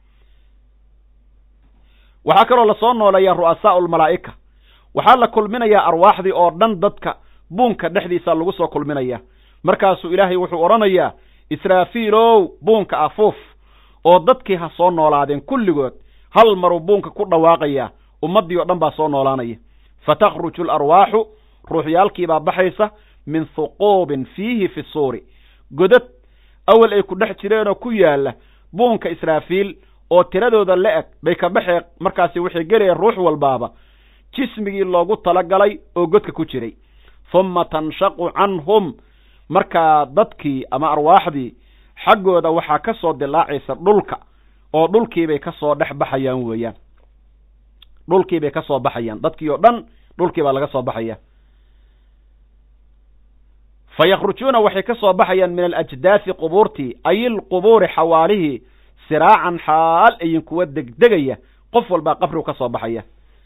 waxaa kaloo lasoo nooleeyaa ru'asaau lmalaa'ika waxaa la kulminayaa arwaaxdii oo dhan dadka buunka dhexdiisa lagu soo kulminayaa markaasuu ilaahay wuxuu odhanayaa israafiilow buunka afuuf oo dadkii ha soo noolaadeen kulligood hal maruu buunka ku dhawaaqayaa ummaddii oo dhan baa soo noolaanaya fa takhruju alarwaaxu ruuxyaalkiibaa baxaysa min huquubin fiihi fi suuri godad awal ay ku dhex jireenoo ku yaalla buunka israafiil oo tiradooda la eg bay ka baxee markaasi waxay gelayaan ruux walbaaba jismigii loogu talagalay oo godka ku jiray humma tanshaqu canhum markaa dadkii ama arwaaxdii xaggooda waxaa ka soo dilaacaysa dhulka oo dhulkiibay ka soo dhex baxayaan weeyaan dhulkiibay ka soo baxayaan dadkii oo dhan dhulkii baa laga soo baxaya fa yakhrujuuna waxay ka soo baxayaan min alajdaasi qubuurtii ay ilqubuuri xawaalihii siraacan xaal ayin kuwa degdegaya qof walbaa qabrigu ka soo baxaya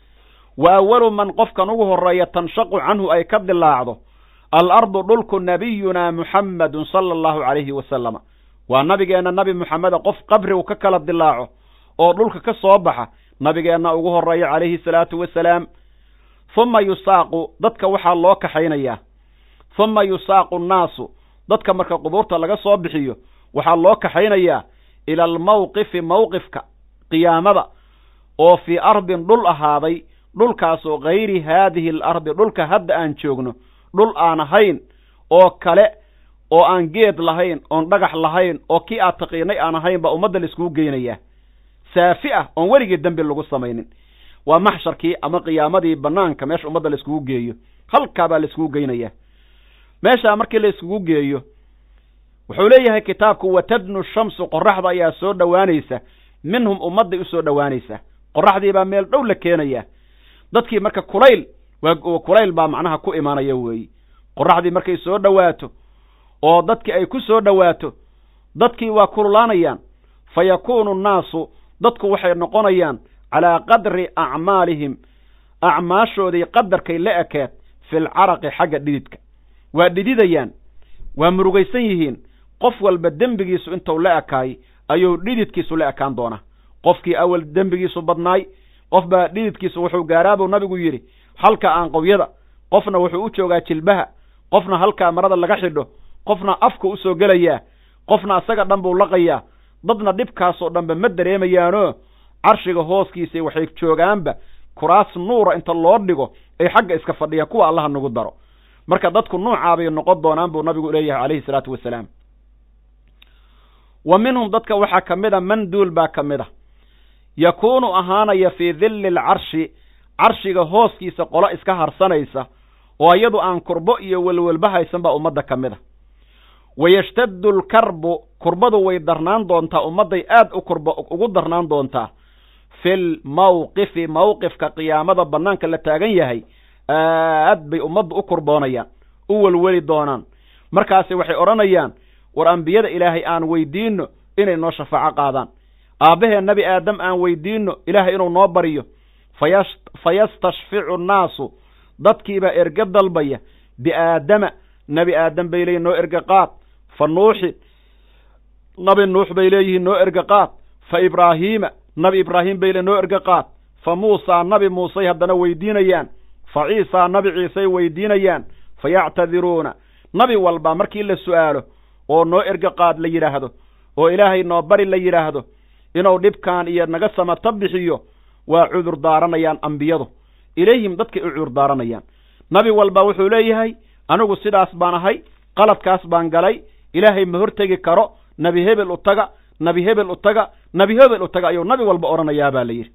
wa awalu man qofkan ugu horeeya tanshaqu canhu ay ka dilaacdo alardu dhulku nabiyunaa muxammedun sala allahu calayhi wasalama waa nabigeenna nabi moxameda qof qabrigu ka kala dilaaco oo dhulka ka soo baxa nabigeenna ugu horeeya calayhi salaatu wasalaam huma yusaaqu dadka waxaa loo kaxaynayaa huma yusaaqu nnaasu dadka marka qubuurta laga soo bixiyo waxaa loo kaxaynayaa ila almawqifi mawqifka qiyaamada oo fii ardin dhul ahaaday dhulkaasoo gayri haadihi alardi dhulka hadda aan joogno dhul aan ahayn oo kale oo aan geed lahayn oon dhagax lahayn oo kii aad taqiinay aan ahayn baa ummadda la iskugu geynayaa saafi ah oon weligii dembi lagu samaynin waa maxsharkii ama qiyaamadii banaanka meesha ummadda la iskugu geeyo halkaa baa la iskugu geynayaa meeshaa markii la iskugu geeyo wuxuu leeyahay kitaabku watadnu shamsu qoraxda ayaa soo dhowaanaysa minhum ummadday u soo dhowaanaysa qoraxdii baa meel dhow la keenaya dadkii marka kulayl waa kulayl baa macnaha ku imaanaya weeyi qoraxdii markay soo dhowaato oo dadkii ay ku soo dhowaato dadkii waa kululaanayaan fa yakuunu nnaasu dadku waxay noqonayaan calaa qadri acmaalihim acmaashoodii qadarkay la ekeed filcaraqi xagga dhididka waa dhididayaan waa murugaysan yihiin qof walba dembigiisu intuu la ekaay ayuu dhididkiisu la ekaan doonaa qofkii awal dembigiisu badnaay qof baa dhididkiisu wuxuu gaaraabuu nabigu yidhi halka aanqowyada qofna wuxuu u joogaa jilbaha qofna halkaa marada laga xidho qofna afka u soo gelayaa qofna asaga dhan buu laqayaa dadna dhibkaasoo dhanba ma dareemayaanoo carshiga hooskiisa waxay joogaanba kuraas nuura inta loo dhigo ay xagga iska fadhiya kuwa allaha nagu daro marka dadku nuucaabay noqon doonaan buu nabigu leeyahay calayhi salaatu wasalaam wa minhum dadka waxaa ka mid a man duul baa ka mid a yakuunu ahaanaya fii dilli alcarshi carshiga hooskiisa qolo iska harsanaysa oo iyadu aan kurbo iyo welwelba haysan baa ummadda ka mid a wayashtaddu alkarbu kurbadu way darnaan doontaa ummadday aad u kurba ugu darnaan doontaa fil mawqifi mawqifka qiyaamada bannaanka la taagan yahay aad bay ummaddu u kurboonayaan u welweli doonaan markaasi waxay odhanayaan war ambiyada ilaahay aan weydiinno inay noo shafaaco qaadaan aabbahee nebi aadam aan weydiinno ilaahay inuu noo baryo fayastashficu nnaasu dadkiibaa erge dalbaya biaadama nebi aadam bay leeyihin noo erge qaad fa nuuxin nabi nuux bay leeyihiin noo erge qaad fa ibraahiima nabi ibraahim bay le noo erge qaad fa muusaa nabi muusey haddana weydiinayaan fa ciisaa nabi ciisey weydiinayaan fa yactadiruuna nabi walba markii la su'aalo oo noo erge qaad la yidhaahdo oo ilaahay noo bari la yidhaahdo inuu dhibkan iyo naga samata bixiyo waa cudur daaranayaan ambiyadu ilayhim dadkay u cudur daaranayaan nabi walba wuxuu leeyahay anigu sidaas baan ahay qaladkaas baan galay ilaahay ma hortegi karo nebi hebel u taga nebi hebel u taga nebi hebel u taga ayuu nabi walba odhanayaa baa la yidhi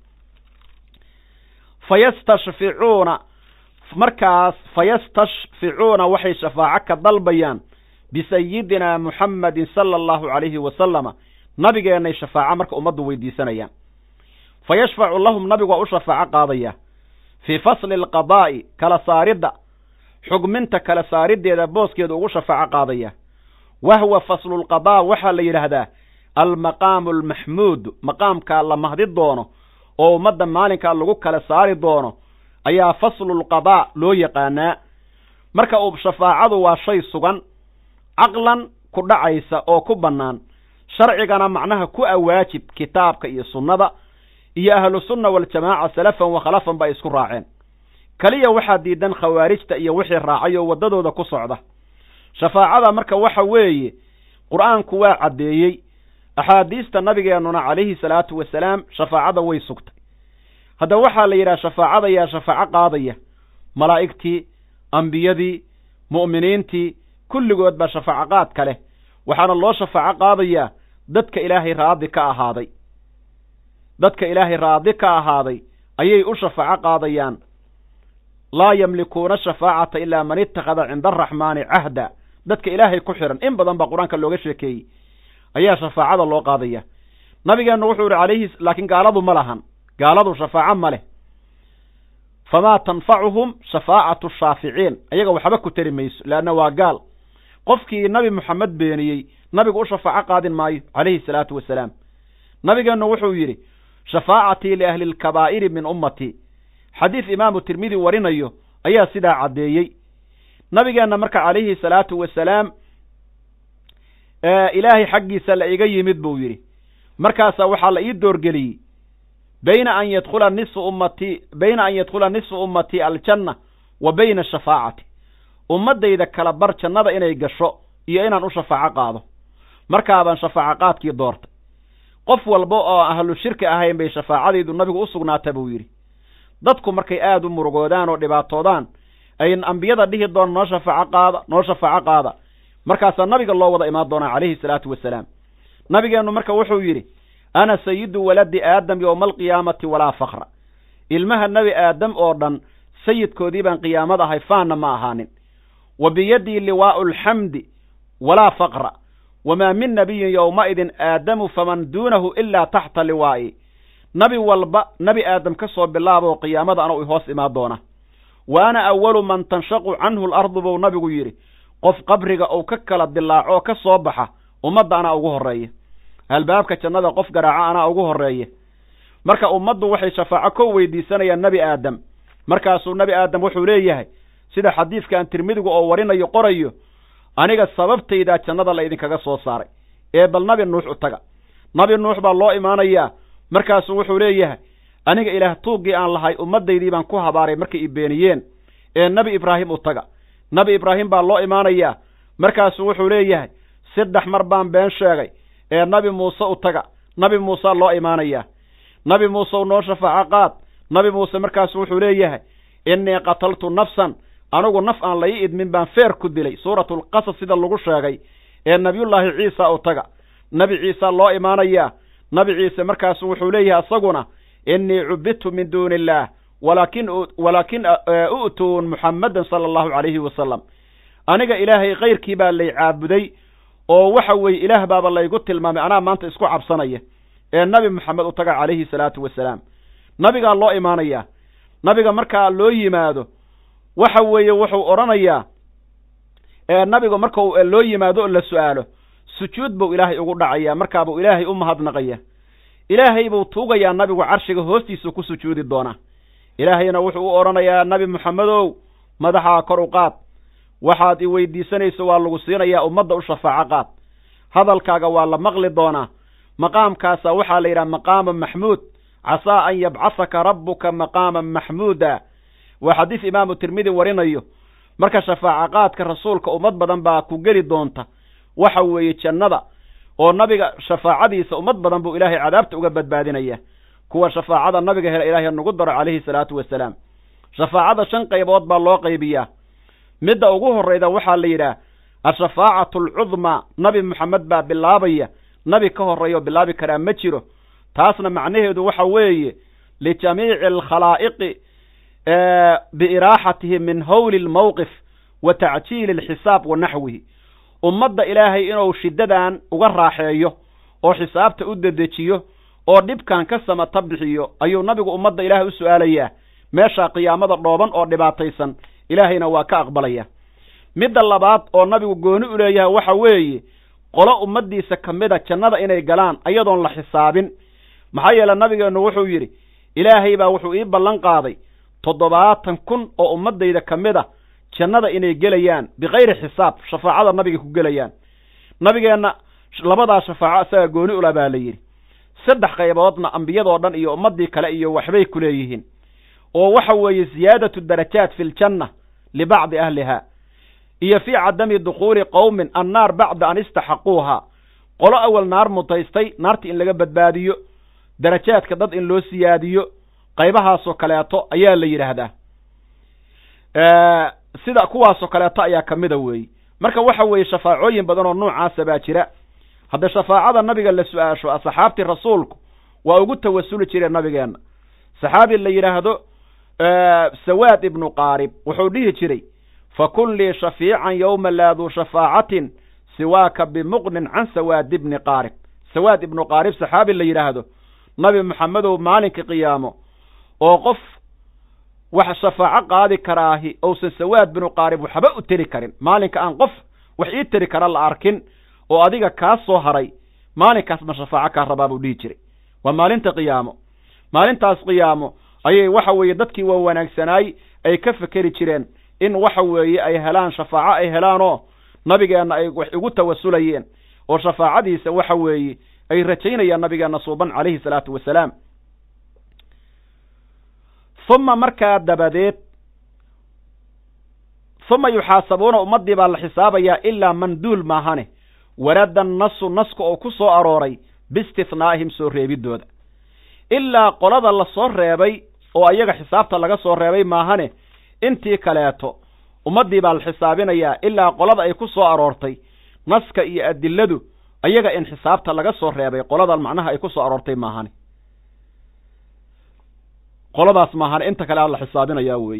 fayastashficuuna markaas fayastashficuuna waxay shafaaco ka dalbayaan bisayidina muxammedin sala allahu calayhi wasalama nabigeennay shafaaco marka ummaddu weydiisanayaan fa yashfacu lahum nabigu waa u shafaaco qaadaya fii fasli alqadaa'i kala saaridda xugminta kala saariddeeda booskeeda ugu shafaaco qaadaya wahwa faslulqadaa waxaa la yidhaahdaa almaqaamu almaxmuud maqaamkaa la mahdi doono oo ummadda maalinkaa lagu kala saari doono ayaa faslulqadaa loo yaqaanaa marka uu shafaacadu waa shay sugan caqlan ku dhacaysa oo ku bannaan sharcigana macnaha ku awaajib kitaabka iyo sunnada iyo ahlusunna waljamaaca salafan wa khalafan ba ay isku raaceen keliya waxaa diidan khawaarijta iyo wixii raacay oo waddadooda ku socda shafaacada marka waxa weeye qur-aanku waa caddeeyey axaadiista nabigeennuna calayhi salaatu wasalaam shafaacada way sugtay haddaba waxaa la yidhaha shafaacada yaa shafaaco qaadaya malaa'igtii ambiyadii mu'miniintii kulligood baa shafaaco qaad ka leh waxaana loo shafaaco qaadayaa dadka ilaahay raadi ka ahaaday dadka ilaahay raadi ka ahaaday ayay u shafaaco qaadayaan laa yamlikuuna shafaacata ilaa man ittakhada cinda araxmaani cahda dadka ilaahay ku xihan in badan baa qur-aanka looga sheekeeyey ayaa shafaacada loo qaadaya nabigeennu wuxuu yihi calayhi laakiin gaaladu ma lahan gaaladu shafaaco ma leh famaa tanfacuhum shafaacatu shaaficiin ayaga waxba ku tari mayso leanna waa gaal qofkii nabi moxamed beeniyey nabigu u shafaaco qaadin maayo calayhi salaatu wasalaam nabigeennu wuxuu yidhi shafaacatii liahli lkabaa'iri min ummatii xadiis imaamu tirmidi warinayo ayaa sidaa caddeeyey nabigeenna marka calayhi salaatu wasalaam ilaahay xaggiisa la iga yimid buu yidhi markaasaa waxaa la ii doorgeliyey bayna an yadkhula nisfu ummatii bayna an yadkhula nisfu ummatii aljanna wa bayna ashafaacati ummaddayda kala bar jannada inay gasho iyo inaan u shafaaco qaado markaabaan shafaaco qaadkii doortay qof walba oo ahlu shirki ahayn bay shafaacadaydu nabigu u sugnaata buu yidhi dadku markay aada u murugoodaan oo dhibaatoodaan ay ambiyada dhihi doona noo shafaaco qaada noo shafaaco qaada markaasaa nabiga loo wada imaan doonaa calayhi salaatu wasalaam nabigeennu marka wuxuu yidhi ana sayidu waladi aadam yowma alqiyaamati walaa fakra ilmaha nebi aadam oo dhan sayidkoodii baan qiyaamad ahay faanna ma ahaanin wa biyadii liwaa'u alxamdi walaa faqra wamaa min nabiyin yowmaidin aadamu faman duunahu ilaa taxta liwaa'i nabi walba nebi aadam ka soo bilaaboo qiyaamada anuu ihoos imaan doona wa ana awalu man tanshaqu canhu alardu buu nabigu yidhi qof qabriga uu ka kala dilaaco oo ka soo baxa ummadda anaa ugu horreeya albaabka jannada qof garaaco anaa ugu horreeya marka ummaddu waxay shafaaco ko weydiisanayaan nebi aadam markaasuu nebi aadam wuxuu leeyahay sida xadiidkan tirmidigu oo warinayo qorayo aniga sababtaydaa jannada la idinkaga soo saaray ee bal nabi nuux u taga nabi nuux baa loo imaanayaa markaasuu wuxuu leeyahay aniga ilaah tuuggii aan lahay ummaddaydii baan ku habaaray markay i beeniyeen ee nebi ibraahim u taga nebi ibraahim baa loo imaanayaa markaasuu wuxuu leeyahay saddex mar baan been sheegay ee nabi muuse u taga nabi muusea loo imaanayaa nabi muuse u noo shafaaco qaad nabi muuse markaasu wuxuu leeyahay innii qataltu nafsan anigu naf aan la ii idmin baan feer ku dilay suuratulqasas sida lagu sheegay ee nebiyullaahi ciisa u taga nebi ciisa loo imaanayaa nabi ciise markaasu wuxuu leeyahay isaguna innii cubidtu min duuni illaah walaakin walaakin u'tuun muxammadan sala allahu calayhi wasalam aniga ilaahay kayrkii baa lay caabuday oo waxa weeye ilaah baaba laygu tilmaamay anaa maanta isku cabsanaya ee nabi moxamed u taga calayhi salaatu wasalaam nabigaa loo imaanayaa nabiga markaa loo yimaado waxa weeye wuxuu odhanayaa nabiga marka loo yimaado oo la su'aalo sujuud buu ilaahay ugu dhacayaa markaabuu ilaahay u mahadnaqaya ilaahay buu tuugayaa nabigu carshiga hoostiisuu ku sujuudi doonaa ilaahayna wuxuu u odhanayaa nabi moxamedow madaxaa kor u qaad waxaad i weydiisanayso waa lagu siinayaa ummadda u shafaaco qaad hadalkaaga waa la maqli doonaa maqaamkaasa waxaa la yidhaha maqaama maxmuud casaa an yabcasaka rabbuka maqaaman maxmuuda waa xadiis imaamu tirmidi warinayo marka shafaaco qaadka rasuulka ummad badan baa ku geli doonta waxa weeye jannada oo nabiga shafaacadiisa ummad badan buu ilaahay cadaabta uga badbaadinaya kuwa shafaacada nabiga hela ilaahay nagu daro calayhi salaatu wasalaam shafaacada shan qaybood baa loo qaybiyaa midda ugu horrayda waxaa la yidhaah ashafaacatu alcudmaa nabi moxamed baa bilaabaya nabi ka horreeya oo bilaabi karaa ma jiro taasna macnaheedu waxa weeye lijamiici alkhalaa'iqi biiraaxatihi min howli lmowqif wa tacjiili alxisaab wa naxwihi ummadda ilaahay inuu shiddadan uga raaxeeyo oo xisaabta u dedejiyo oo dhibkan ka samata bixiyo ayuu nabigu ummadda ilaahay u su'aalayaa meeshaa qiyaamada dhooban oo dhibaataysan ilaahayna waa ka aqbalaya midda labaad oo nabigu gooni u leeyahay waxa weeye qolo ummaddiisa ka mida jannada inay galaan ayadoon la xisaabin maxaa yeele nabigeennu wuxuu yidhi ilaahay baa wuxuu ii ballan qaaday toddobaatan kun oo ummaddayda ka mid a jannada inay gelayaan bikayri xisaab shafaacada nabiga ku gelayaan nabigeenna labadaa shafaaco isaga gooni ula baa la yidhi saddex qayboodna ambiyadoo dhan iyo ummaddii kale iyo waxbay ku leeyihiin oo waxa weeye ziyaadatu darajaat fi ljanna libacdi ahliha iyo fii cadami dukhuuli qowmin annaar bacda an istaxaquuha qolo awal naar mutaystay naarta in laga badbaadiyo darajaadka dad in loo siyaadiyo qaybahaasoo kaleeto ayaa la yidhaahdaa sida kuwaasoo kaleeto ayaa ka mida weeye marka waxa weeye shafaacooyin badan oo noocaasa baa jira hadda shafaacada nabiga la su-aasho asxaabtii rasuulku waa ugu tawasuli jireen nabigeenna saxaabi la yidhaahdo sawaad ibnu qaarib wuxuu dhihi jiray fakun lii shafiican yowma laa duu shafaacatin siwaaka bimuqnin can sawaad ibni qaarib sawaad ibnu qaarib saxaabi la yidhaahdo nabi maxamedow maalinka qiyaamo oo qof wax shafaaco qaadi karaahi ousan sawaad binu qaarib waxba u teri karin maalinka aan qof wax ii teri kara la arkin oo adiga kaa soo haray maalinkaas ma shafaaco kaa rabaa buu dhihi jiray waa maalinta qiyaamo maalintaas qiyaamo ayay waxa weeye dadkii waa wanaagsanaay ay ka fekeri jireen in waxa weeye ay helaan shafaaco ay helaanoo nabigeenna ay wax ugu tawasulayeen oo shafaacadiisa waxa weeye ay rajaynayaan nabigeenna suuban calayhi salaatu wasalaam uma markaa dabadeed uma yuxaasabuuna ummaddii baa la xisaabayaa ilaa man duul maahane warada nasu naska oo ku soo arooray biistihnaa'ihim soo reebidooda ilaa qolada la soo reebay oo ayaga xisaabta laga soo reebay maahane intii kaleeto ummaddii baa la xisaabinayaa ilaa qolada ay ku soo aroortay naska iyo adiladu ayaga in xisaabta laga soo reebay qoladan macnaha ay ku soo aroortay maahane qoladaas maahane inta kale a la xisaabinayaa weeye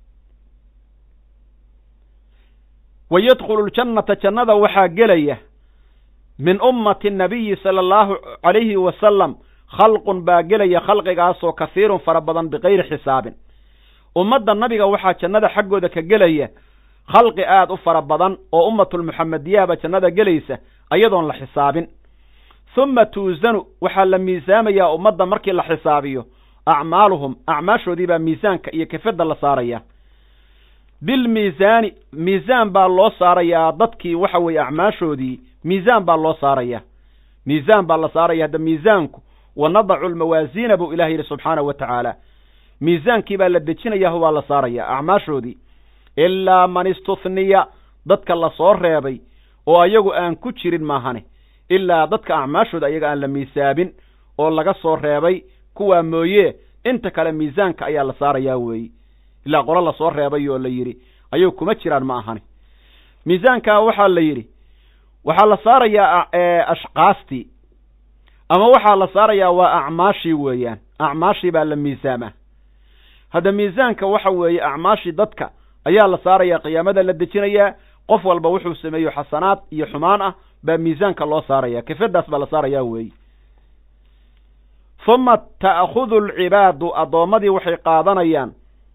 wa yadkhulu ljannata jannada waxaa gelaya min ummati nabiyi sala allahu calayhi wasalam khalqun baa gelaya khalqigaasoo kahiirun fara badan bikayri xisaabin ummadda nabiga waxaa jannada xaggooda ka gelaya khalqi aad u fara badan oo ummatulmuxamediyahba jannada gelaysa ayadoon la xisaabin huma tuusanu waxaa la miisaamayaa ummadda markii la xisaabiyo acmaaluhum acmaashoodii baa miisaanka iyo kefadda la saaraya bilmiisaani miisaan baa loo saarayaa dadkii waxa weeye acmaashoodii miisaan baa loo saaraya miisaan baa la saaraya hadda miisaanku wa nadacu lmawaasiina buu ilaah yidhi subxaanahu wa tacaala miisaankii baa la dejinayaa waa la saaraya acmaashoodii ilaa man istuhniya dadka la soo reebay oo ayagu aan ku jirin maahane ilaa dadka acmaashooda ayaga aan la miisaabin oo laga soo reebay kuwaa mooye inta kale miisaanka ayaa la saarayaa weeye ilaa qolo la soo reebay oo la yidhi ayuu kuma jiraan ma ahani miisaankaa waxaa la yidhi waxaa la saarayaa ashkaastii ama waxaa la saarayaa waa acmaashii weeyaan acmaashii baa la miisaamaa hadda miisaanka waxa weeye acmaashii dadka ayaa la saarayaa qiyaamada la dejinayaa qof walba wuxuu sameeyo xasanaad iyo xumaan ah baa miisaanka loo saaraya kefadaas baa la saarayaa weeye huma ta'khudu alcibaadu addoommadii waxay qaadanayaan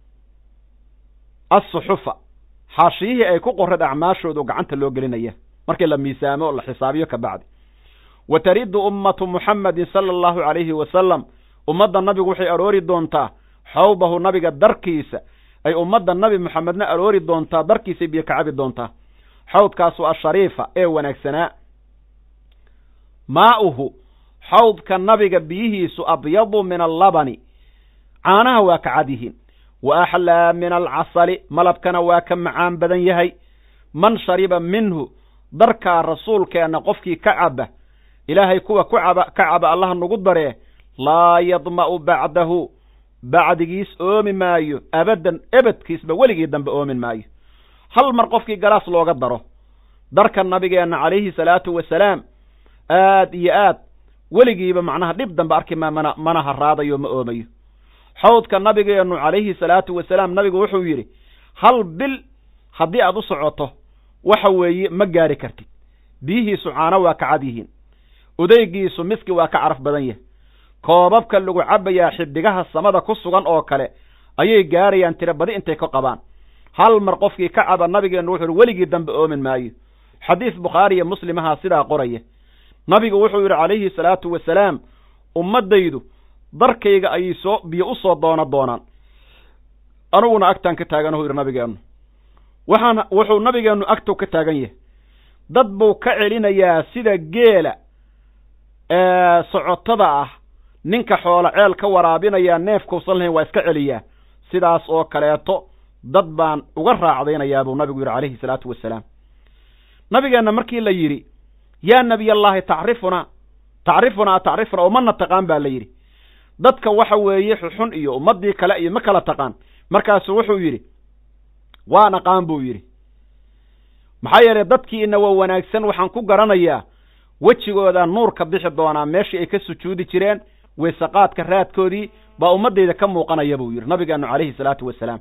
assuxufa xaashiyihii ay ku qoreen acmaashoodu gacanta loo gelinaya markii la miisaamo oo la xisaabiyo ka bacdi wa tariddu ummatu muxamedin sala allahu calayhi wasalam ummadda nabigu waxay aroori doontaa xawbahu nabiga darkiisa ay ummadda nabi moxamedna aroori doontaa darkiisay biyo ka cabi doontaa xawdkaasu ashariifa ee wanaagsanaa maa'uhu xawdka nabiga biyihiisu abyadu min allabani caanaha waa ka cad yihiin wa axlaa min alcasali malabkana waa ka macaan badan yahay man shariba minhu darkaa rasuulkeenna qofkii ka caba ilaahay kuwa ku caba ka caba allaha nagu daree laa yadma'u bacdahu bacdigiis oomi maayo abaddan ebedkiisba weligii dambe oomin maayo hal mar qofkii galaas looga daro darka nabigeenna calayhi salaatu wasalaam aad iyo aad weligiiba macnaha dhib dambe arki maa mana mana haraadayo ma oomayo xawdka nabigeennu calayhi salaatu wasalaam nabigu wuxuu yidhi hal bil haddii aad u socoto waxa weeye ma gaari kartid biyihiisu caano waa ka cad yihiin odeygiisu miski waa ka caraf badan yahay koobabka lagu cabbayaa xiddigaha samada ku sugan oo kale ayay gaarayaan tiro badi intay ka qabaan hal mar qofkii ka caba nabigeennu wuxuu yidhi weligii dambe oomin maayo xadiis bukhaari iyo muslimahaa sidaa qoraya nabigu wuxuu yidhi calayhi salaatu wasalaam ummaddaydu darkayga ayay soo biyo u soo doono doonaan aniguna agtaan ka taaganahu yidhi nabigeennu waxaan wuxuu nabigeennu agtow ka taagan yahay dad buu ka celinayaa sida geela socotada ah ninka xoolo ceel ka waraabinayaa neefkausan lahayn waa iska celiyaa sidaas oo kaleeto dad baan uga raacdaynayaa buu nabigu yidhi calayhi salaatu wasalaam nabigeenna markii la yidhi yaa nebiy allahi tacrifunaa tacrifunaa tacrifunaa oo mana taqaan baa la yidhi dadka waxa weeye xuxun iyo ummaddii kale iyo ma kala taqaan markaasu wuxuu yidhi waan aqaan buu yidhi maxaa yeelay dadkiina waa wanaagsan waxaan ku garanayaa wejigooda nuur ka bixi doonaa meeshii ay ka sujuudi jireen weysaqaadka raadkoodii baa ummaddayda ka muuqanaya buu yidhi nabigeenu calayhi salaatu wasalaam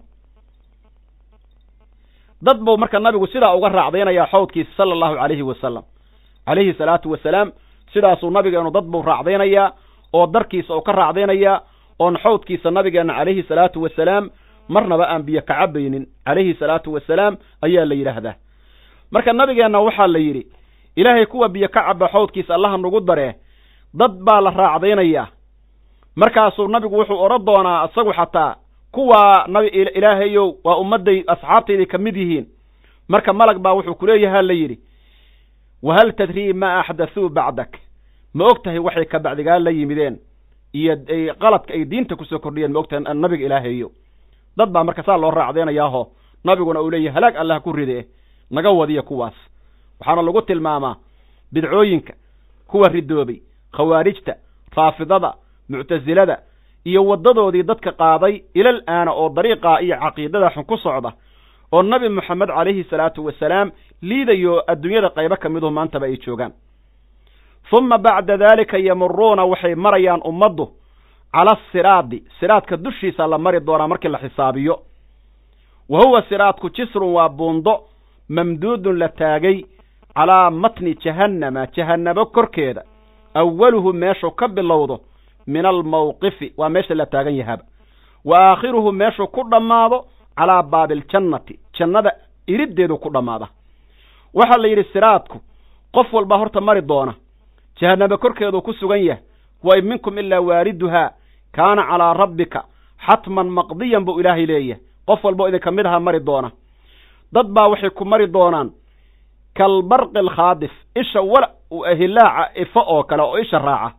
dad buu marka nabigu sidaa uga raacdaynayaa xawdkiisa sala allahu calayhi wasalam calayhi salaatu wasalaam sidaasuu nabigeenu dad buu raacdaynayaa oo darkiisa uu ka raacdaynayaa oon xawdkiisa nabigeenna calayhi salaatu wasalaam marnaba aan biyo ka cabaynin calayhi salaatu wasalaam ayaa la yidhaahdaa marka nabigeenna waxaa la yidhi ilaahay kuwa biyo ka caba xawdkiisa allaha nagu daree dad baa la raacdaynayaa markaasuu nabigu wuxuu odhan doonaa isagu xataa kuwaa nabi ilaahayow waa ummadday asxaabtayday ka mid yihiin marka malag baa wuxuu kuleeyaha la yidhi wahal tadrii ma axdathuu bacdak ma og tahay waxay ka bacdigaa la yimideen iyo qaladka ay diinta kusoo kordhiyeen ma og tahay nabiga ilaahayo dad baa marka saa loo raacdaynayaaho nabiguna uu leeyahy halaag allah ku ride naga wadiya kuwaas waxaana lagu tilmaamaa bidcooyinka kuwa ridoobay khawaarijta raafidada muctasilada iyo waddadoodii dadka qaaday ilal aana oo dariiqaa iyo caqiidada xun ku socda oo nabi moxamed calayhi salaatu wasalaam liidayo adduunyada qaybo ka miduhu maantaba ay joogaan humma bacda daalika yamuruuna waxay marayaan ummaddu cala asiraadi siraadka dushiisa la mari doonaa markii la xisaabiyo wa huwa siraadku jisrun waa buundo mamduudun la taagay calaa matni jahannama jahannabo korkeeda awaluhu meeshuu ka bilowdo min almawqifi waa meesha la taagan yahaba wa aakhiruhu meeshuu ku dhammaado calaa baabiiljannati jannada iriddeedu ku dhammaada waxaa la yidhi siraadku qof walbaa horta mari doona jahannamo korkeeduu ku sugan yahay wa in minkum ilaa waariduhaa kaana calaa rabbika xatman maqdiyan buu ilaahay leeyahay qof walboo idinka mid aha mari doona dad baa waxay ku mari doonaan kalbarqi alkhaadif isha wala hilaaca ifo oo kale oo isha raaca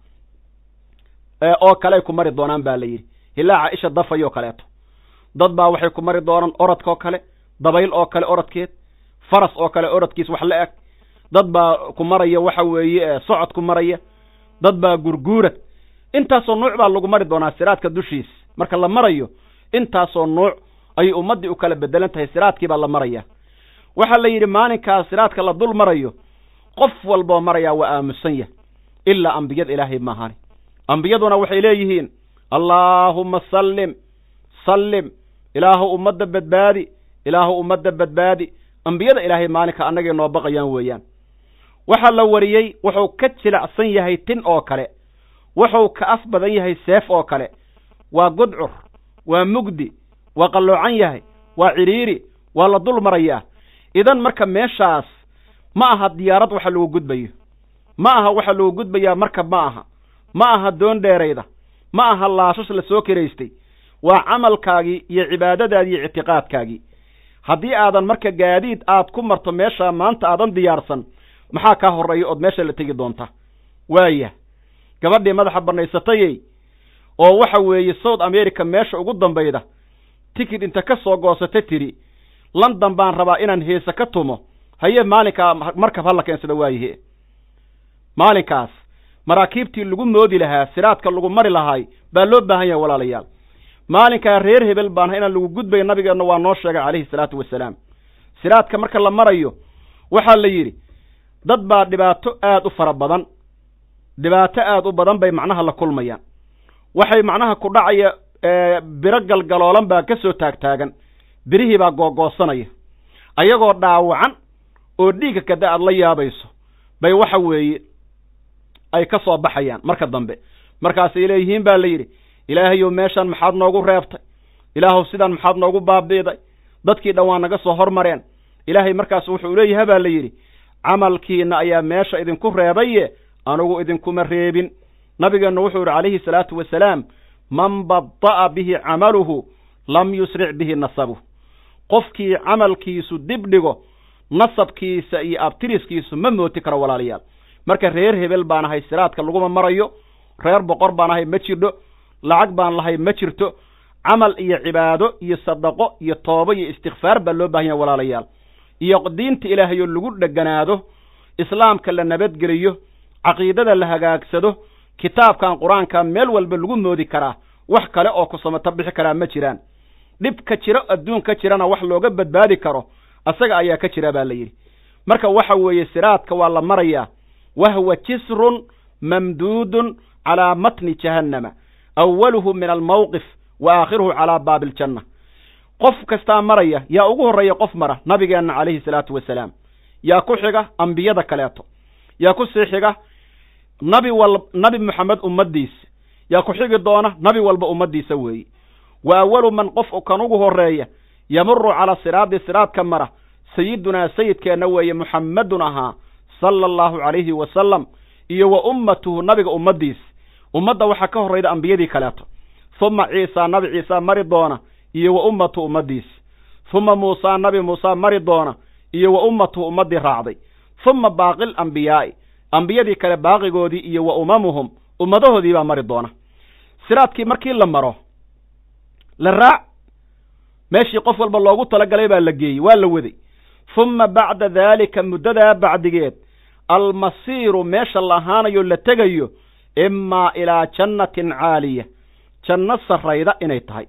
oo kale ay ku mari doonaan baa la yidhi hilaaca isha dafayoo kaleeto dad baa waxay ku mari doonaan orodka oo kale dabayl oo kale orodkeed faras oo kale orodkiis wax la eg dad baa ku maraya waxa weeye socod ku maraya dad baa gurguura intaasoo nuuc baa lagu mari doonaa siraadka dushiis marka la marayo intaasoo nuuc ayay ummaddii u kala bedelan tahay siraadkii baa la maraya waxaa la yidhi maalinkaas siraadka la dul marayo qof walboo marayaa waa aamusan yah ilaa ambiyada ilaahay maahani ambiyaduna waxay leeyihiin allaahumma sallim sallim ilaahu ummadda badbaadi ilaahu ummadda badbaadi ambiyada ilaahay maalinka annagay noo baqayaan weeyaan waxaa la wariyey wuxuu ka jilacsan yahay tin oo kale wuxuu ka af badan yahay seef oo kale waa gudcur waa mugdi waa qalloocan yahay waa cidhiiri waa la dul marayaa idan marka meeshaas ma aha diyaarad waxa lagu gudbayo ma aha waxa lagu gudbayaa markab ma aha ma aha doon dheerayda ma aha laashash la soo kiraystay waa camalkaagii iyo cibaadadaadii iyo ictiqaadkaagii haddii aadan marka gaadiid aad ku marto meeshaa maanta aadan diyaarsan maxaa kaa horreeya ood meesha la tegi doonta waaya gabadhii madaxa bannaysatayey oo waxa weeye south america meesha ugu dambayda tikid inta ka soo goosata tidhi london baan rabaa inaan heese ka tumo haye maalinkaa markab hala keensada waayahe maalinkaas maraakiibtii lagu moodi lahaa siraadka lagu mari lahaay baa loo baahan yahay walaalayaal maalinkaa reer hebel baana inaan lagu gudbayo nabigeenna waa noo sheegay calayhi salaatu wasalaam siraadka marka la marayo waxaa la yidhi dad baa dhibaato aad u fara badan dhibaato aad u badan bay macnaha la kulmayaan waxay macnaha ku dhacaya biro galgaloolan baa ka soo taagtaagan birihii baa googoosanaya ayagoo dhaawacan oo dhiigga kada aad la yaabayso bay waxa weeye ay ka soo baxayaan marka dambe markaasay leeyihiin baa la yidhi ilaahayow meeshan maxaad noogu reebtay ilaahuw sidan maxaad noogu baabiiday dadkii dhan waa naga soo hormareen ilaahay markaas wuxuu leeyaha baa la yidhi camalkiina ayaa meesha idinku reebaye anugu idinkuma reebin nabigeennu wuxuu yidhi calayhi salaatu wasalaam man bada'a bihi camaluhu lam yusric bihi nasabuh qofkii camalkiisu dib dhigo nasabkiisa iyo abtiriskiisu ma mooti karo walaalayaal marka reer hebel baan ahay siraadka laguma marayo reer boqor baan ahay ma jirdho lacag baan lahay ma jirto camal iyo cibaado iyo sadaqo iyo toobo iyo istikfaar baa loo bahan yahay walaalayaal iyo diinta ilaahayoo lagu dheganaado islaamka la nabadgeliyo caqiidada la hagaagsado kitaabkan qur-aanka meel walba lagu moodi karaa wax kale oo ku samato bixi karaa ma jiraan dhibka jiro adduunka jirana wax looga badbaadi karo asaga ayaa ka jira baa la yidhi marka waxa weeye siraadka waa la marayaa wahwa jisrun mamduudun calaa matni jahannama awaluhu min almawqif wa aakhiruhu calaa baabi aljanna qof kastaa maraya yaa ugu horreeya qof mara nabigeenna calayhi salaatu wasalaam yaa ku xiga ambiyada kaleeto yaa ku sii xiga nabi wal nabi moxamed ummaddiisa yaa ku xigi doona nabi walba ummaddiisa weeye wa awalu man qof kan ugu horreeya yamuru calaa siraadi siraadka mara sayidunaa sayidkeenna weeye muxammedun ahaa sala allahu calayhi wasalam iyo wa ummatuhu nabiga ummaddiisa ummadda waxaa ka horrayda ambiyadii kaleeto huma ciisaa nabi ciisaa mari doona iyo wa ummatu ummaddiisa huma muusaa nabi muusaa mari doona iyo wa ummatuhu ummaddii raacday huma baaqil ambiyaa'i ambiyadii kale baaqigoodii iyo wa umamuhum ummadahoodii baa mari doona siraadkii markii la maro la raac meeshii qof walba loogu talagalay baa la geeyey waa la waday huma bacda daalika muddadaa bacdigeed almasiiru meesha la ahaanayo la tegayo imaa ilaa jannatin caaliya janno sarrayda inay tahay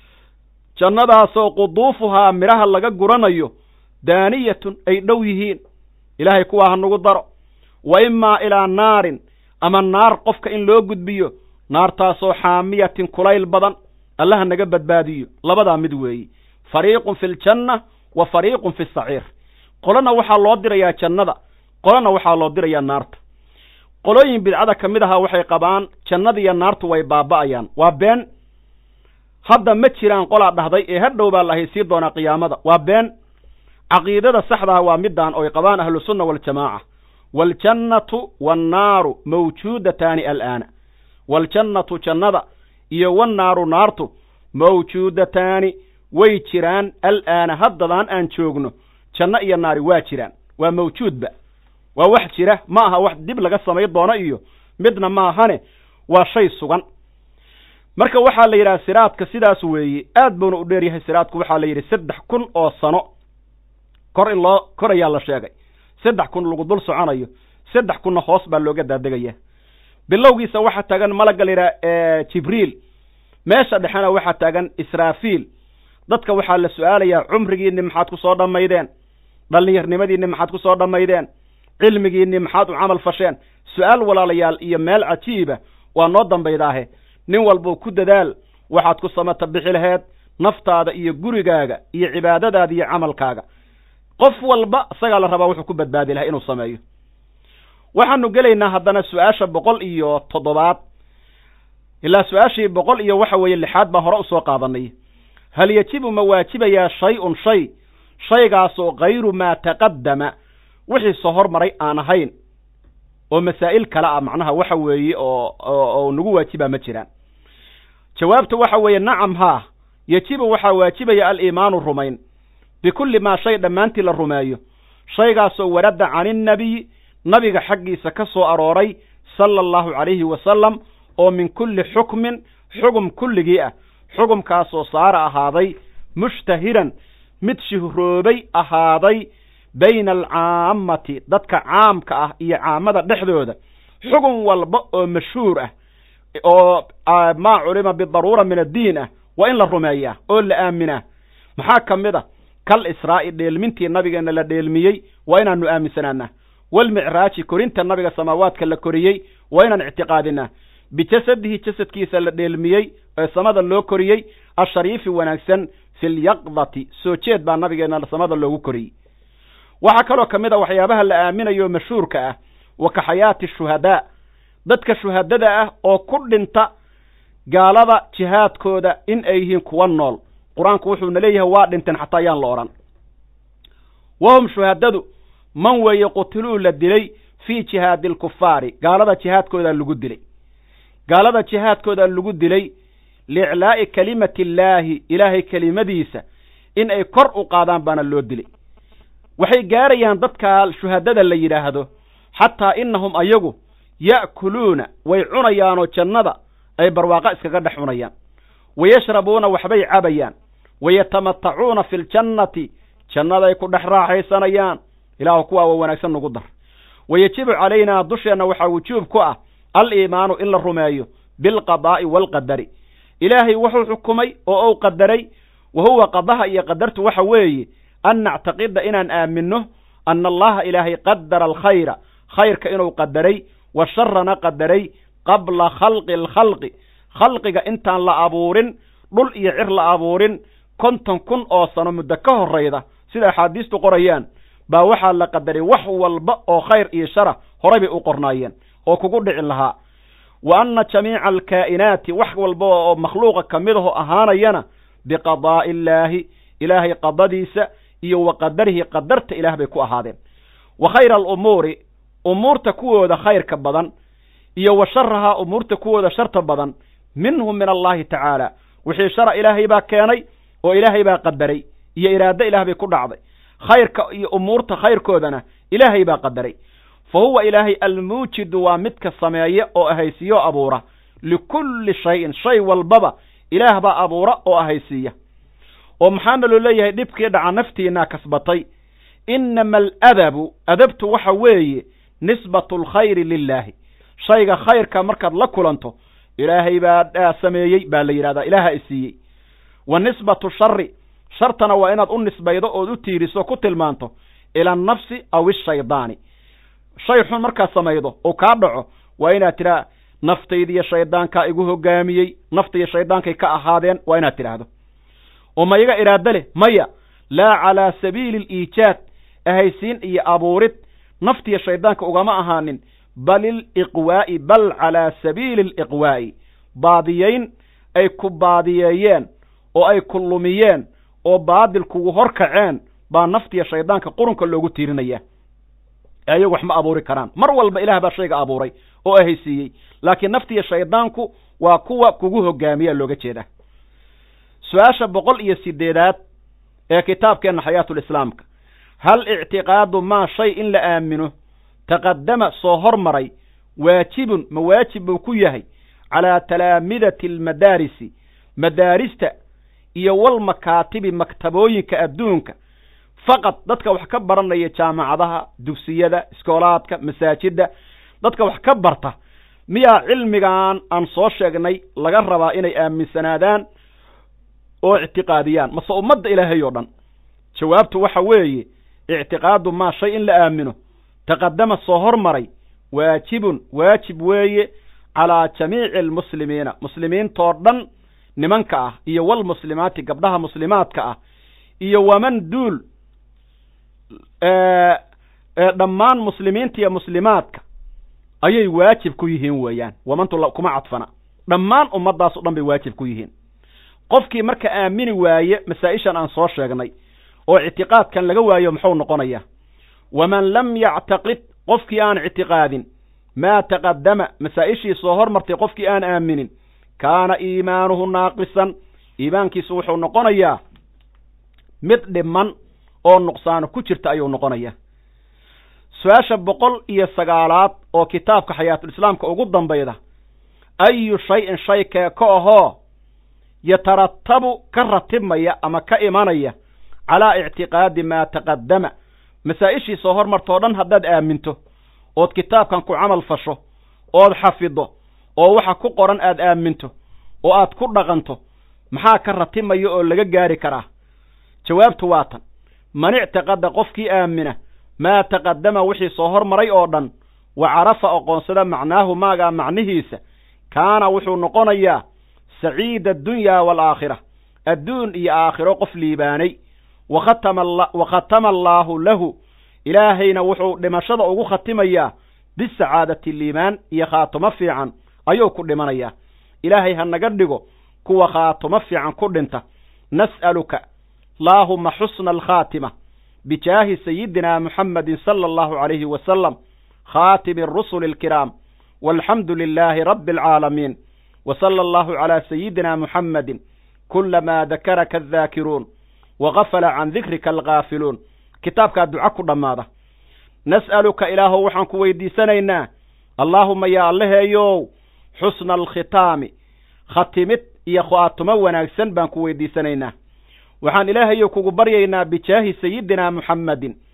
jannadaasoo quduufuhaa midhaha laga guranayo daaniyatun ay dhow yihiin ilaahay kuwaa ha nagu daro wa imaa ilaa naarin ama naar qofka in loo gudbiyo naartaasoo xaamiyatin kulayl badan allaha naga badbaadiyo labadaa mid weeye fariiqun fi ljanna wa fariiqun fi saciir qolona waxaa loo dirayaa jannada qolona waxaa loo dirayaa naarta qolooyin bidcada ka mid ahaa waxay qabaan jannada iyo naartu way baaba'ayaan waa been hadda ma jiraan qolaa dhahday ee hadhow baa la haysii doonaa qiyaamada waa been caqiidada saxdaha waa midaan oy qabaan ahlusunna waljamaaca waaljannatu waannaaru mawjuudataani al'aana waaljannatu jannada iyo wannaaru naartu mawjuudataani way jiraan al'aana haddadaan aan joogno janno iyo naari waa jiraan waa mawjuudba waa wax jira ma aha wax dib laga samay doono iyo midna ma ahane waa shay sugan marka waxaa la yidhaha siraadka sidaas weeye aad buuna u dheer yahay siraadku waxaa la yidhi saddex kun oo sano kor in loo kor ayaa la sheegay saddex kun lagu dul soconayo saddex kunna hoos baa looga daadegaya bilowgiisa waxaa taagan malagga la yidhaha jibriil meesha dhexena waxaa taagan israafiil dadka waxaa la su-aalayaa cumrigiinni maxaad ku soo dhammaydeen dhallinyarnimadiinni maxaad ku soo dhammaydeen cilmigiinni maxaad u camal fasheen su-aal walaalayaal iyo meel cajiiba waa noo dambaydaahe nin walbuu ku dadaal waxaad ku samata bixi laheed naftaada iyo gurigaaga iyo cibaadadaada iyo camalkaaga qof walba isagaa la rabaa wuxuu ku badbaadi lahaa inuu sameeyo waxaanu gelaynaa haddana su-aasha boqol iyo toddobaad ilaa su-aashii boqol iyo waxa weeye lixaad baan hore usoo qaadanay hal yajibu ma waajibayaa shay-un shay shaygaasoo kayru maa taqaddama wixii soo hormaray aan ahayn oo masaa'il kale ah macnaha waxa weeye oo oo nagu waajibaa ma jiraan jawaabta waxa weeye nacam haa yejibu waxaa waajibaya aliimaanu rumayn bikulli maa shay dhammaantii la rumeeyo shaygaasoo waradda caninnabiyi nabiga xaggiisa ka soo arooray sala allahu calayhi wasalam oo min kulli xukmin xugum kulligii ah xugumkaasoo saara ahaaday mushtahiran mid shihroobay ahaaday bayna alcaammati dadka caamka ah iyo caamada dhexdooda xugun walba oo mashhuur ah oo maa culima bidaruura min addiin ah waa in la rumeeyaa oo la aaminaa maxaa ka mid a kal israa'i dheelmintii nabigeenna la dheelmiyey waa inaanu aaminsanaanaa walmicraaji korinta nabiga samaawaadka la koriyey waa inaan ictiqaadinaa bijasadihi jasadkiisa la dheelmiyey ee samada loo koriyey ashariifi wanaagsan fi lyaqdati soo jeed baa nabigeenna samada loogu koriyey waxaa kaloo ka mid a waxyaabaha la aaminayo mashhuurka ah wa ka xayaati shuhadaa dadka shuhadada ah oo ku dhinta gaalada jihaadkooda in ay yihiin kuwa nool qur-aanku wuxuuna leeyahay waa dhinteen xataa ayaan la odhan wahum shuhadadu man weeye qutiluu la dilay fii jihaadi alkufaari gaalada jihaadkoodaa lagu dilay gaalada jihaadkoodaa lagu dilay liiclaa'i kalimati illaahi ilaahay kelimadiisa in ay kor u qaadaan baana loo dilay waxay gaarayaan dadka shuhadada la yidhaahdo xataa innahum ayagu ya'kuluuna way cunayaanoo jannada ay barwaaqo iskaga dhex cunayaan wayashrabuuna waxbay cabayaan wayatamatacuuna fi ljannati jannaday ku dhex raaxaysanayaan ilaahu kuwaa waa wanaagsan nagu dar wayajibu calaynaa dusheenna waxaa wujuub ku ah aliimaanu in la rumeeyo bilqadaa'i waalqadari ilaahay wuxuu xukumay oo uu qadaray wa huwa qadaha iyo qadartu waxa weeye an nactaqida inaan aaminno ana allaha ilaahay qadara alkhayra khayrka inuu qadaray wa sharana qadaray qabla khalqi alkhalqi khalqiga intaan la abuurin dhul iyo cir la abuurin konton kun oo sano muddo ka horrayda sida axaadiistu qorayaan baa waxaa la qadaray wax walba oo khayr iyo shara horay bay u qornaayeen oo kugu dhici lahaa wa anna jamiica alkaa'inaati wax walba oo makhluuqa ka mid aho ahaanayana biqadaa'i illaahi ilaahay qadadiisa iyo wa qadarihi qadarta ilaah bay ku ahaadeen wa khayra alumuuri umuurta kuwooda khayrka badan iyo wa sharahaa umuurta kuwooda sharta badan minhum min allahi tacaala wixii shara ilaahay baa keenay oo ilaahay baa qadaray iyo iraado ilaah bay ku dhacday khayrka iyo umuurta khayrkoodana ilaahay baa qadaray fa huwa ilaahay almuujidu waa midka sameeya oo ahaysiiyo abuura likulli shayin shay walbaba ilaah baa abuura oo ahaysiiya oo maxaana loo leeyahay dhibkii dhaca naftiinaa kasbatay inama aladabu adabtu waxa weeye nisbatu alkhayri lilaahi shayga khayrka markaad la kulanto ilaahay baa sameeyey baa la yidhahdaa ilaaha isiiyey wa nisbatu shari shartana waa inaad u nisbaydo ood u tiiriso ku tilmaanto ila annafsi aw ishaydaani shay xun markaad samaydo oo kaa dhaco waa inaad tidhaa naftaydiiyo shaydaankaa igu hogaamiyey naftaiyo shaydaankay ka ahaadeen waa inaad tidhaahdo oo ma iga iraado leh maya laa calaa sabiili aliijaad ahaysiin iyo abuurid naftiyo shaydaanka ugama ahaanin bal iliqwaa'i bal calaa sabiili aliqwaa'i baadiyeyn ay ku baadiyeeyeen oo ay ku lumiyeen oo baadil kugu hor kaceen baa naftiya shaydaanka qurunka loogu tiirinaya ayagu wax ma abuuri karaan mar walba ilaah baa shayga abuuray oo ahaysiiyey laakiin naftiya shaydaanku waa kuwa kugu hogaamiyaa looga jeedaa su-aasha boqol iyo sideedaad ee kitaabkeenna xayaatulislaamka hal ictiqaadu maa shay in la aamino taqadama soo hormaray waajibun ma waajib buu ku yahay calaa talaamidati almadaarisi madaarista iyo walmakaatibi maktabooyinka adduunka faqad dadka wax ka baranaya jaamacadaha dugsiyada iskoolaadka masaajidda dadka wax ka barta miyaa cilmigan aan soo sheegnay laga rabaa inay aaminsanaadaan oo ictiqaadiyaan mase ummadda ilaahay oo dhan jawaabtu waxa weeye ictiqaadu maa shay in la aamino taqadama soo hormaray waajibun waajib weeye calaa jamiici almuslimiina muslimiintoo dhan nimanka ah iyo walmuslimaati gabdhaha muslimaadka ah iyo waman duul dhammaan muslimiinta iyo muslimaadka ayay waajib ku yihiin weeyaan wamantu kuma cadfana dhammaan ummaddaas o dhan bay waajib ku yihiin qofkii marka aamini waaye masaa-ishan aan soo sheegnay oo ictiqaadkan laga waayo muxuu noqonayaa waman lam yactaqid qofkii aan ictiqaadin maa taqadama masaa-ishii soo hormartay qofkii aan aaminin kaana iimaanuhu naaqisan iimaankiisu wuxuu noqonayaa mid dhiman oo nuqsaano ku jirta ayuu noqonayaa su-aasha boqol iyo sagaalaad oo kitaabka xayaatulislaamka ugu dambayda ayu shay-in shay kee ka ahoo yataratabu ka ratibmaya ama ka imanaya calaa ictiqaadi maa taqadama masaa-ishii soo hormartoo dhan haddaad aaminto ood kitaabkan ku camal fasho ood xafido oo waxa ku qoran aad aaminto oo aad ku dhaqanto maxaa ka ratibmaya oo laga gaari karaa jawaabtu waa tan man ictiqada qofkii aamina maa taqadama wixii soo hormaray oo dhan wa carafa aqoonsada macnaahu maagaa macnihiisa kaana wuxuu noqonayaa saciida addunyaa waalaakhira adduun iyo aakhiro qof liibaanay wa khatama allaahu lahu ilaahayna wuxuu dhimashada ugu khatimayaa bisacaadati liimaan iyo khaatumo fiican ayuu ku dhimanayaa ilaahay ha naga dhigo kuwa khaatumo fiican ku dhinta nas'aluka allaahuma xusna alkhaatima bijaahi sayidina muxamedin sala allahu calayhi wasalam khaatimi arusuli alkiraam walxamdu lilaahi rabbi alcaalamiin wa sala allahu calaa sayidina muxamedin kulamaa dakaraka addaakiruun wagafala can dikrika alghaafiluun kitaabkaa duco ku dhammaada nas'aluka ilaahow waxaan ku weydiisanaynaa allaahuma yaa allaheeyow xusna alkhitaami khatimid iyo khaatumo wanaagsan baan ku weydiisanaynaa waxaan ilaahayow kugu baryaynaa bijaahi sayidina muxamedin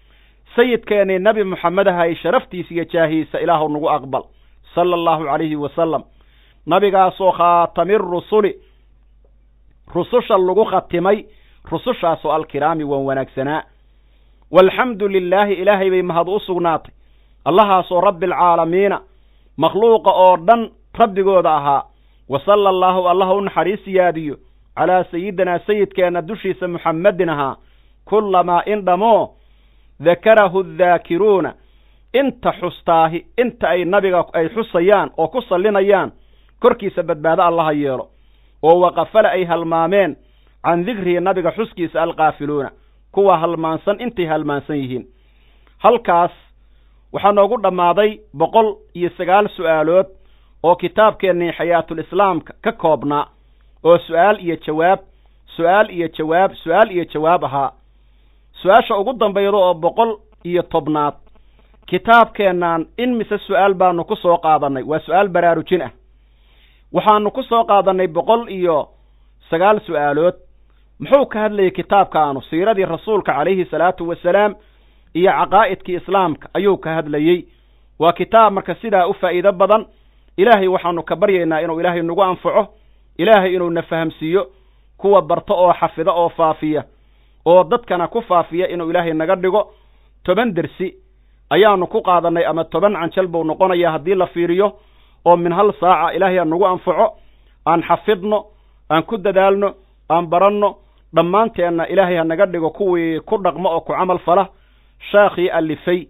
sayidkeennii nebi moxamed ahay sharaftiisa iyo jaahiisa ilaahu nagu aqbal sala allahu calayhi wasalam nabigaasoo khaatami rusuli rususha lagu khatimay rusushaasoo alkiraami waan wanaagsanaa walxamdu lilaahi ilaahay bay mahad u sugnaatay allahaasoo rabbi alcaalamiina makhluuqa oo dhan rabbigooda ahaa wa sala allaahu allaha u naxariis yaadiyo calaa sayidinaa sayidkeenna dushiisa muxammedin ahaa kullamaa in dhammoo dakarahu daakiruuna inta xustaahi inta ay nabiga ay xusayaan oo ku sallinayaan korkiisa badbaado allaha yeelo oo waqafale ay halmaameen can dikrihi nabiga xuskiisa alkaafiluuna kuwa halmaansan intay halmaansan yihiin halkaas waxaa noogu dhammaaday boqol iyo sagaal su'aalood oo kitaabkeennii xayaatulislaamka ka koobnaa oo su'aal iyo jawaab su'aal iyo jawaab su'aal iyo jawaab ahaa su-aasha ugu dambayda oo boqol iyo tobnaad kitaabkeennan in mise su'aal baanu ku soo qaadannay waa su'aal baraarujin ah waxaanu ku soo qaadannay boqol iyo sagaal su'aalood muxuu ka hadlayay kitaabkaanu siiradii rasuulka calayhi salaatu wasalaam iyo caqaa'idkii islaamka ayuu ka hadlayey waa kitaab marka sidaa u faa'iido badan ilaahay waxaanu ka baryaynaa inuu ilaahay nagu anfaco ilaahay inuu na fahamsiiyo kuwa barto oo xafida oo faafiya oo dadkana ku faafiya inuu ilaahay naga dhigo toban dersi ayaanu ku qaadannay ama toban canjal buu noqonayaa haddii la fiiriyo oo min hal saaca ilaahay aan nagu anfaco aan xafidno aan ku dadaalno aan baranno dhammaanteenna ilaahay ha naga dhigo kuwii ku dhaqmo oo ku camal fala sheekhii alifay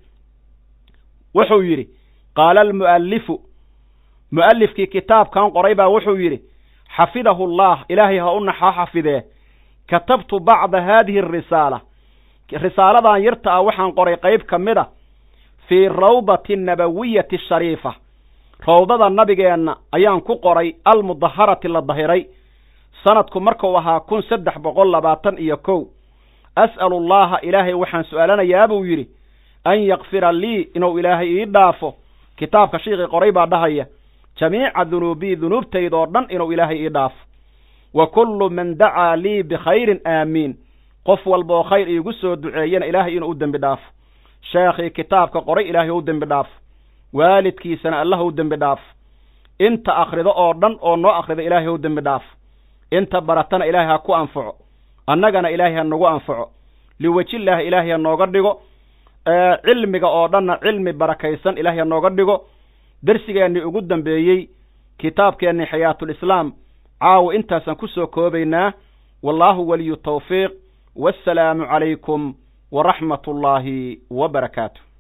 wuxuu yidhi qaala almu'allifu mu'allifkii kitaabkan qoray baa wuxuu yidhi xafidahu allah ilaahay ha u naxa xafidee katabtu bacda haadihi arisaala risaaladan yarta ah waxaan qoray qayb ka mid a fii rawdati nabawiyati shariifa rawdada nabigeenna ayaan ku qoray almudaharati la dahiray sanadku markuu ahaa kun saddex boqol labaatan iyo kow as'alu allaha ilaahay waxaan su'aalanayaa buu yidhi an yakfira lii inuu ilaahay ii dhaafo kitaabka shiikii qoray baa dhahaya jamiica dunuubii dunuubtayda oo dhan inuu ilaahay ii dhaafo wa kullu man dacaa lii bikhayrin aamiin qof walba oo khayr iigu soo duceeyana ilaahay inuu u dembi dhaafo sheekhii kitaabka qoray ilaahay u dembi dhaafo waalidkiisana allah u dembi dhaafo inta akhrido oo dhan oo noo akhrida ilaahay u dembi dhaafo inta baratana ilaahay ha ku anfaco annagana ilaahay ha nagu anfaco liwejillaahi ilaahay ha nooga dhigo cilmiga oo dhanna cilmi barakaysan ilaahay ha nooga dhigo dersigeennii ugu dambeeyey kitaabkeennii xayaatulislaam caawa intaasaan ku soo koobaynaa wallaahu waliyu tawfiiq wassalaamu calaykum waraxmat ullaahi wa barakaatu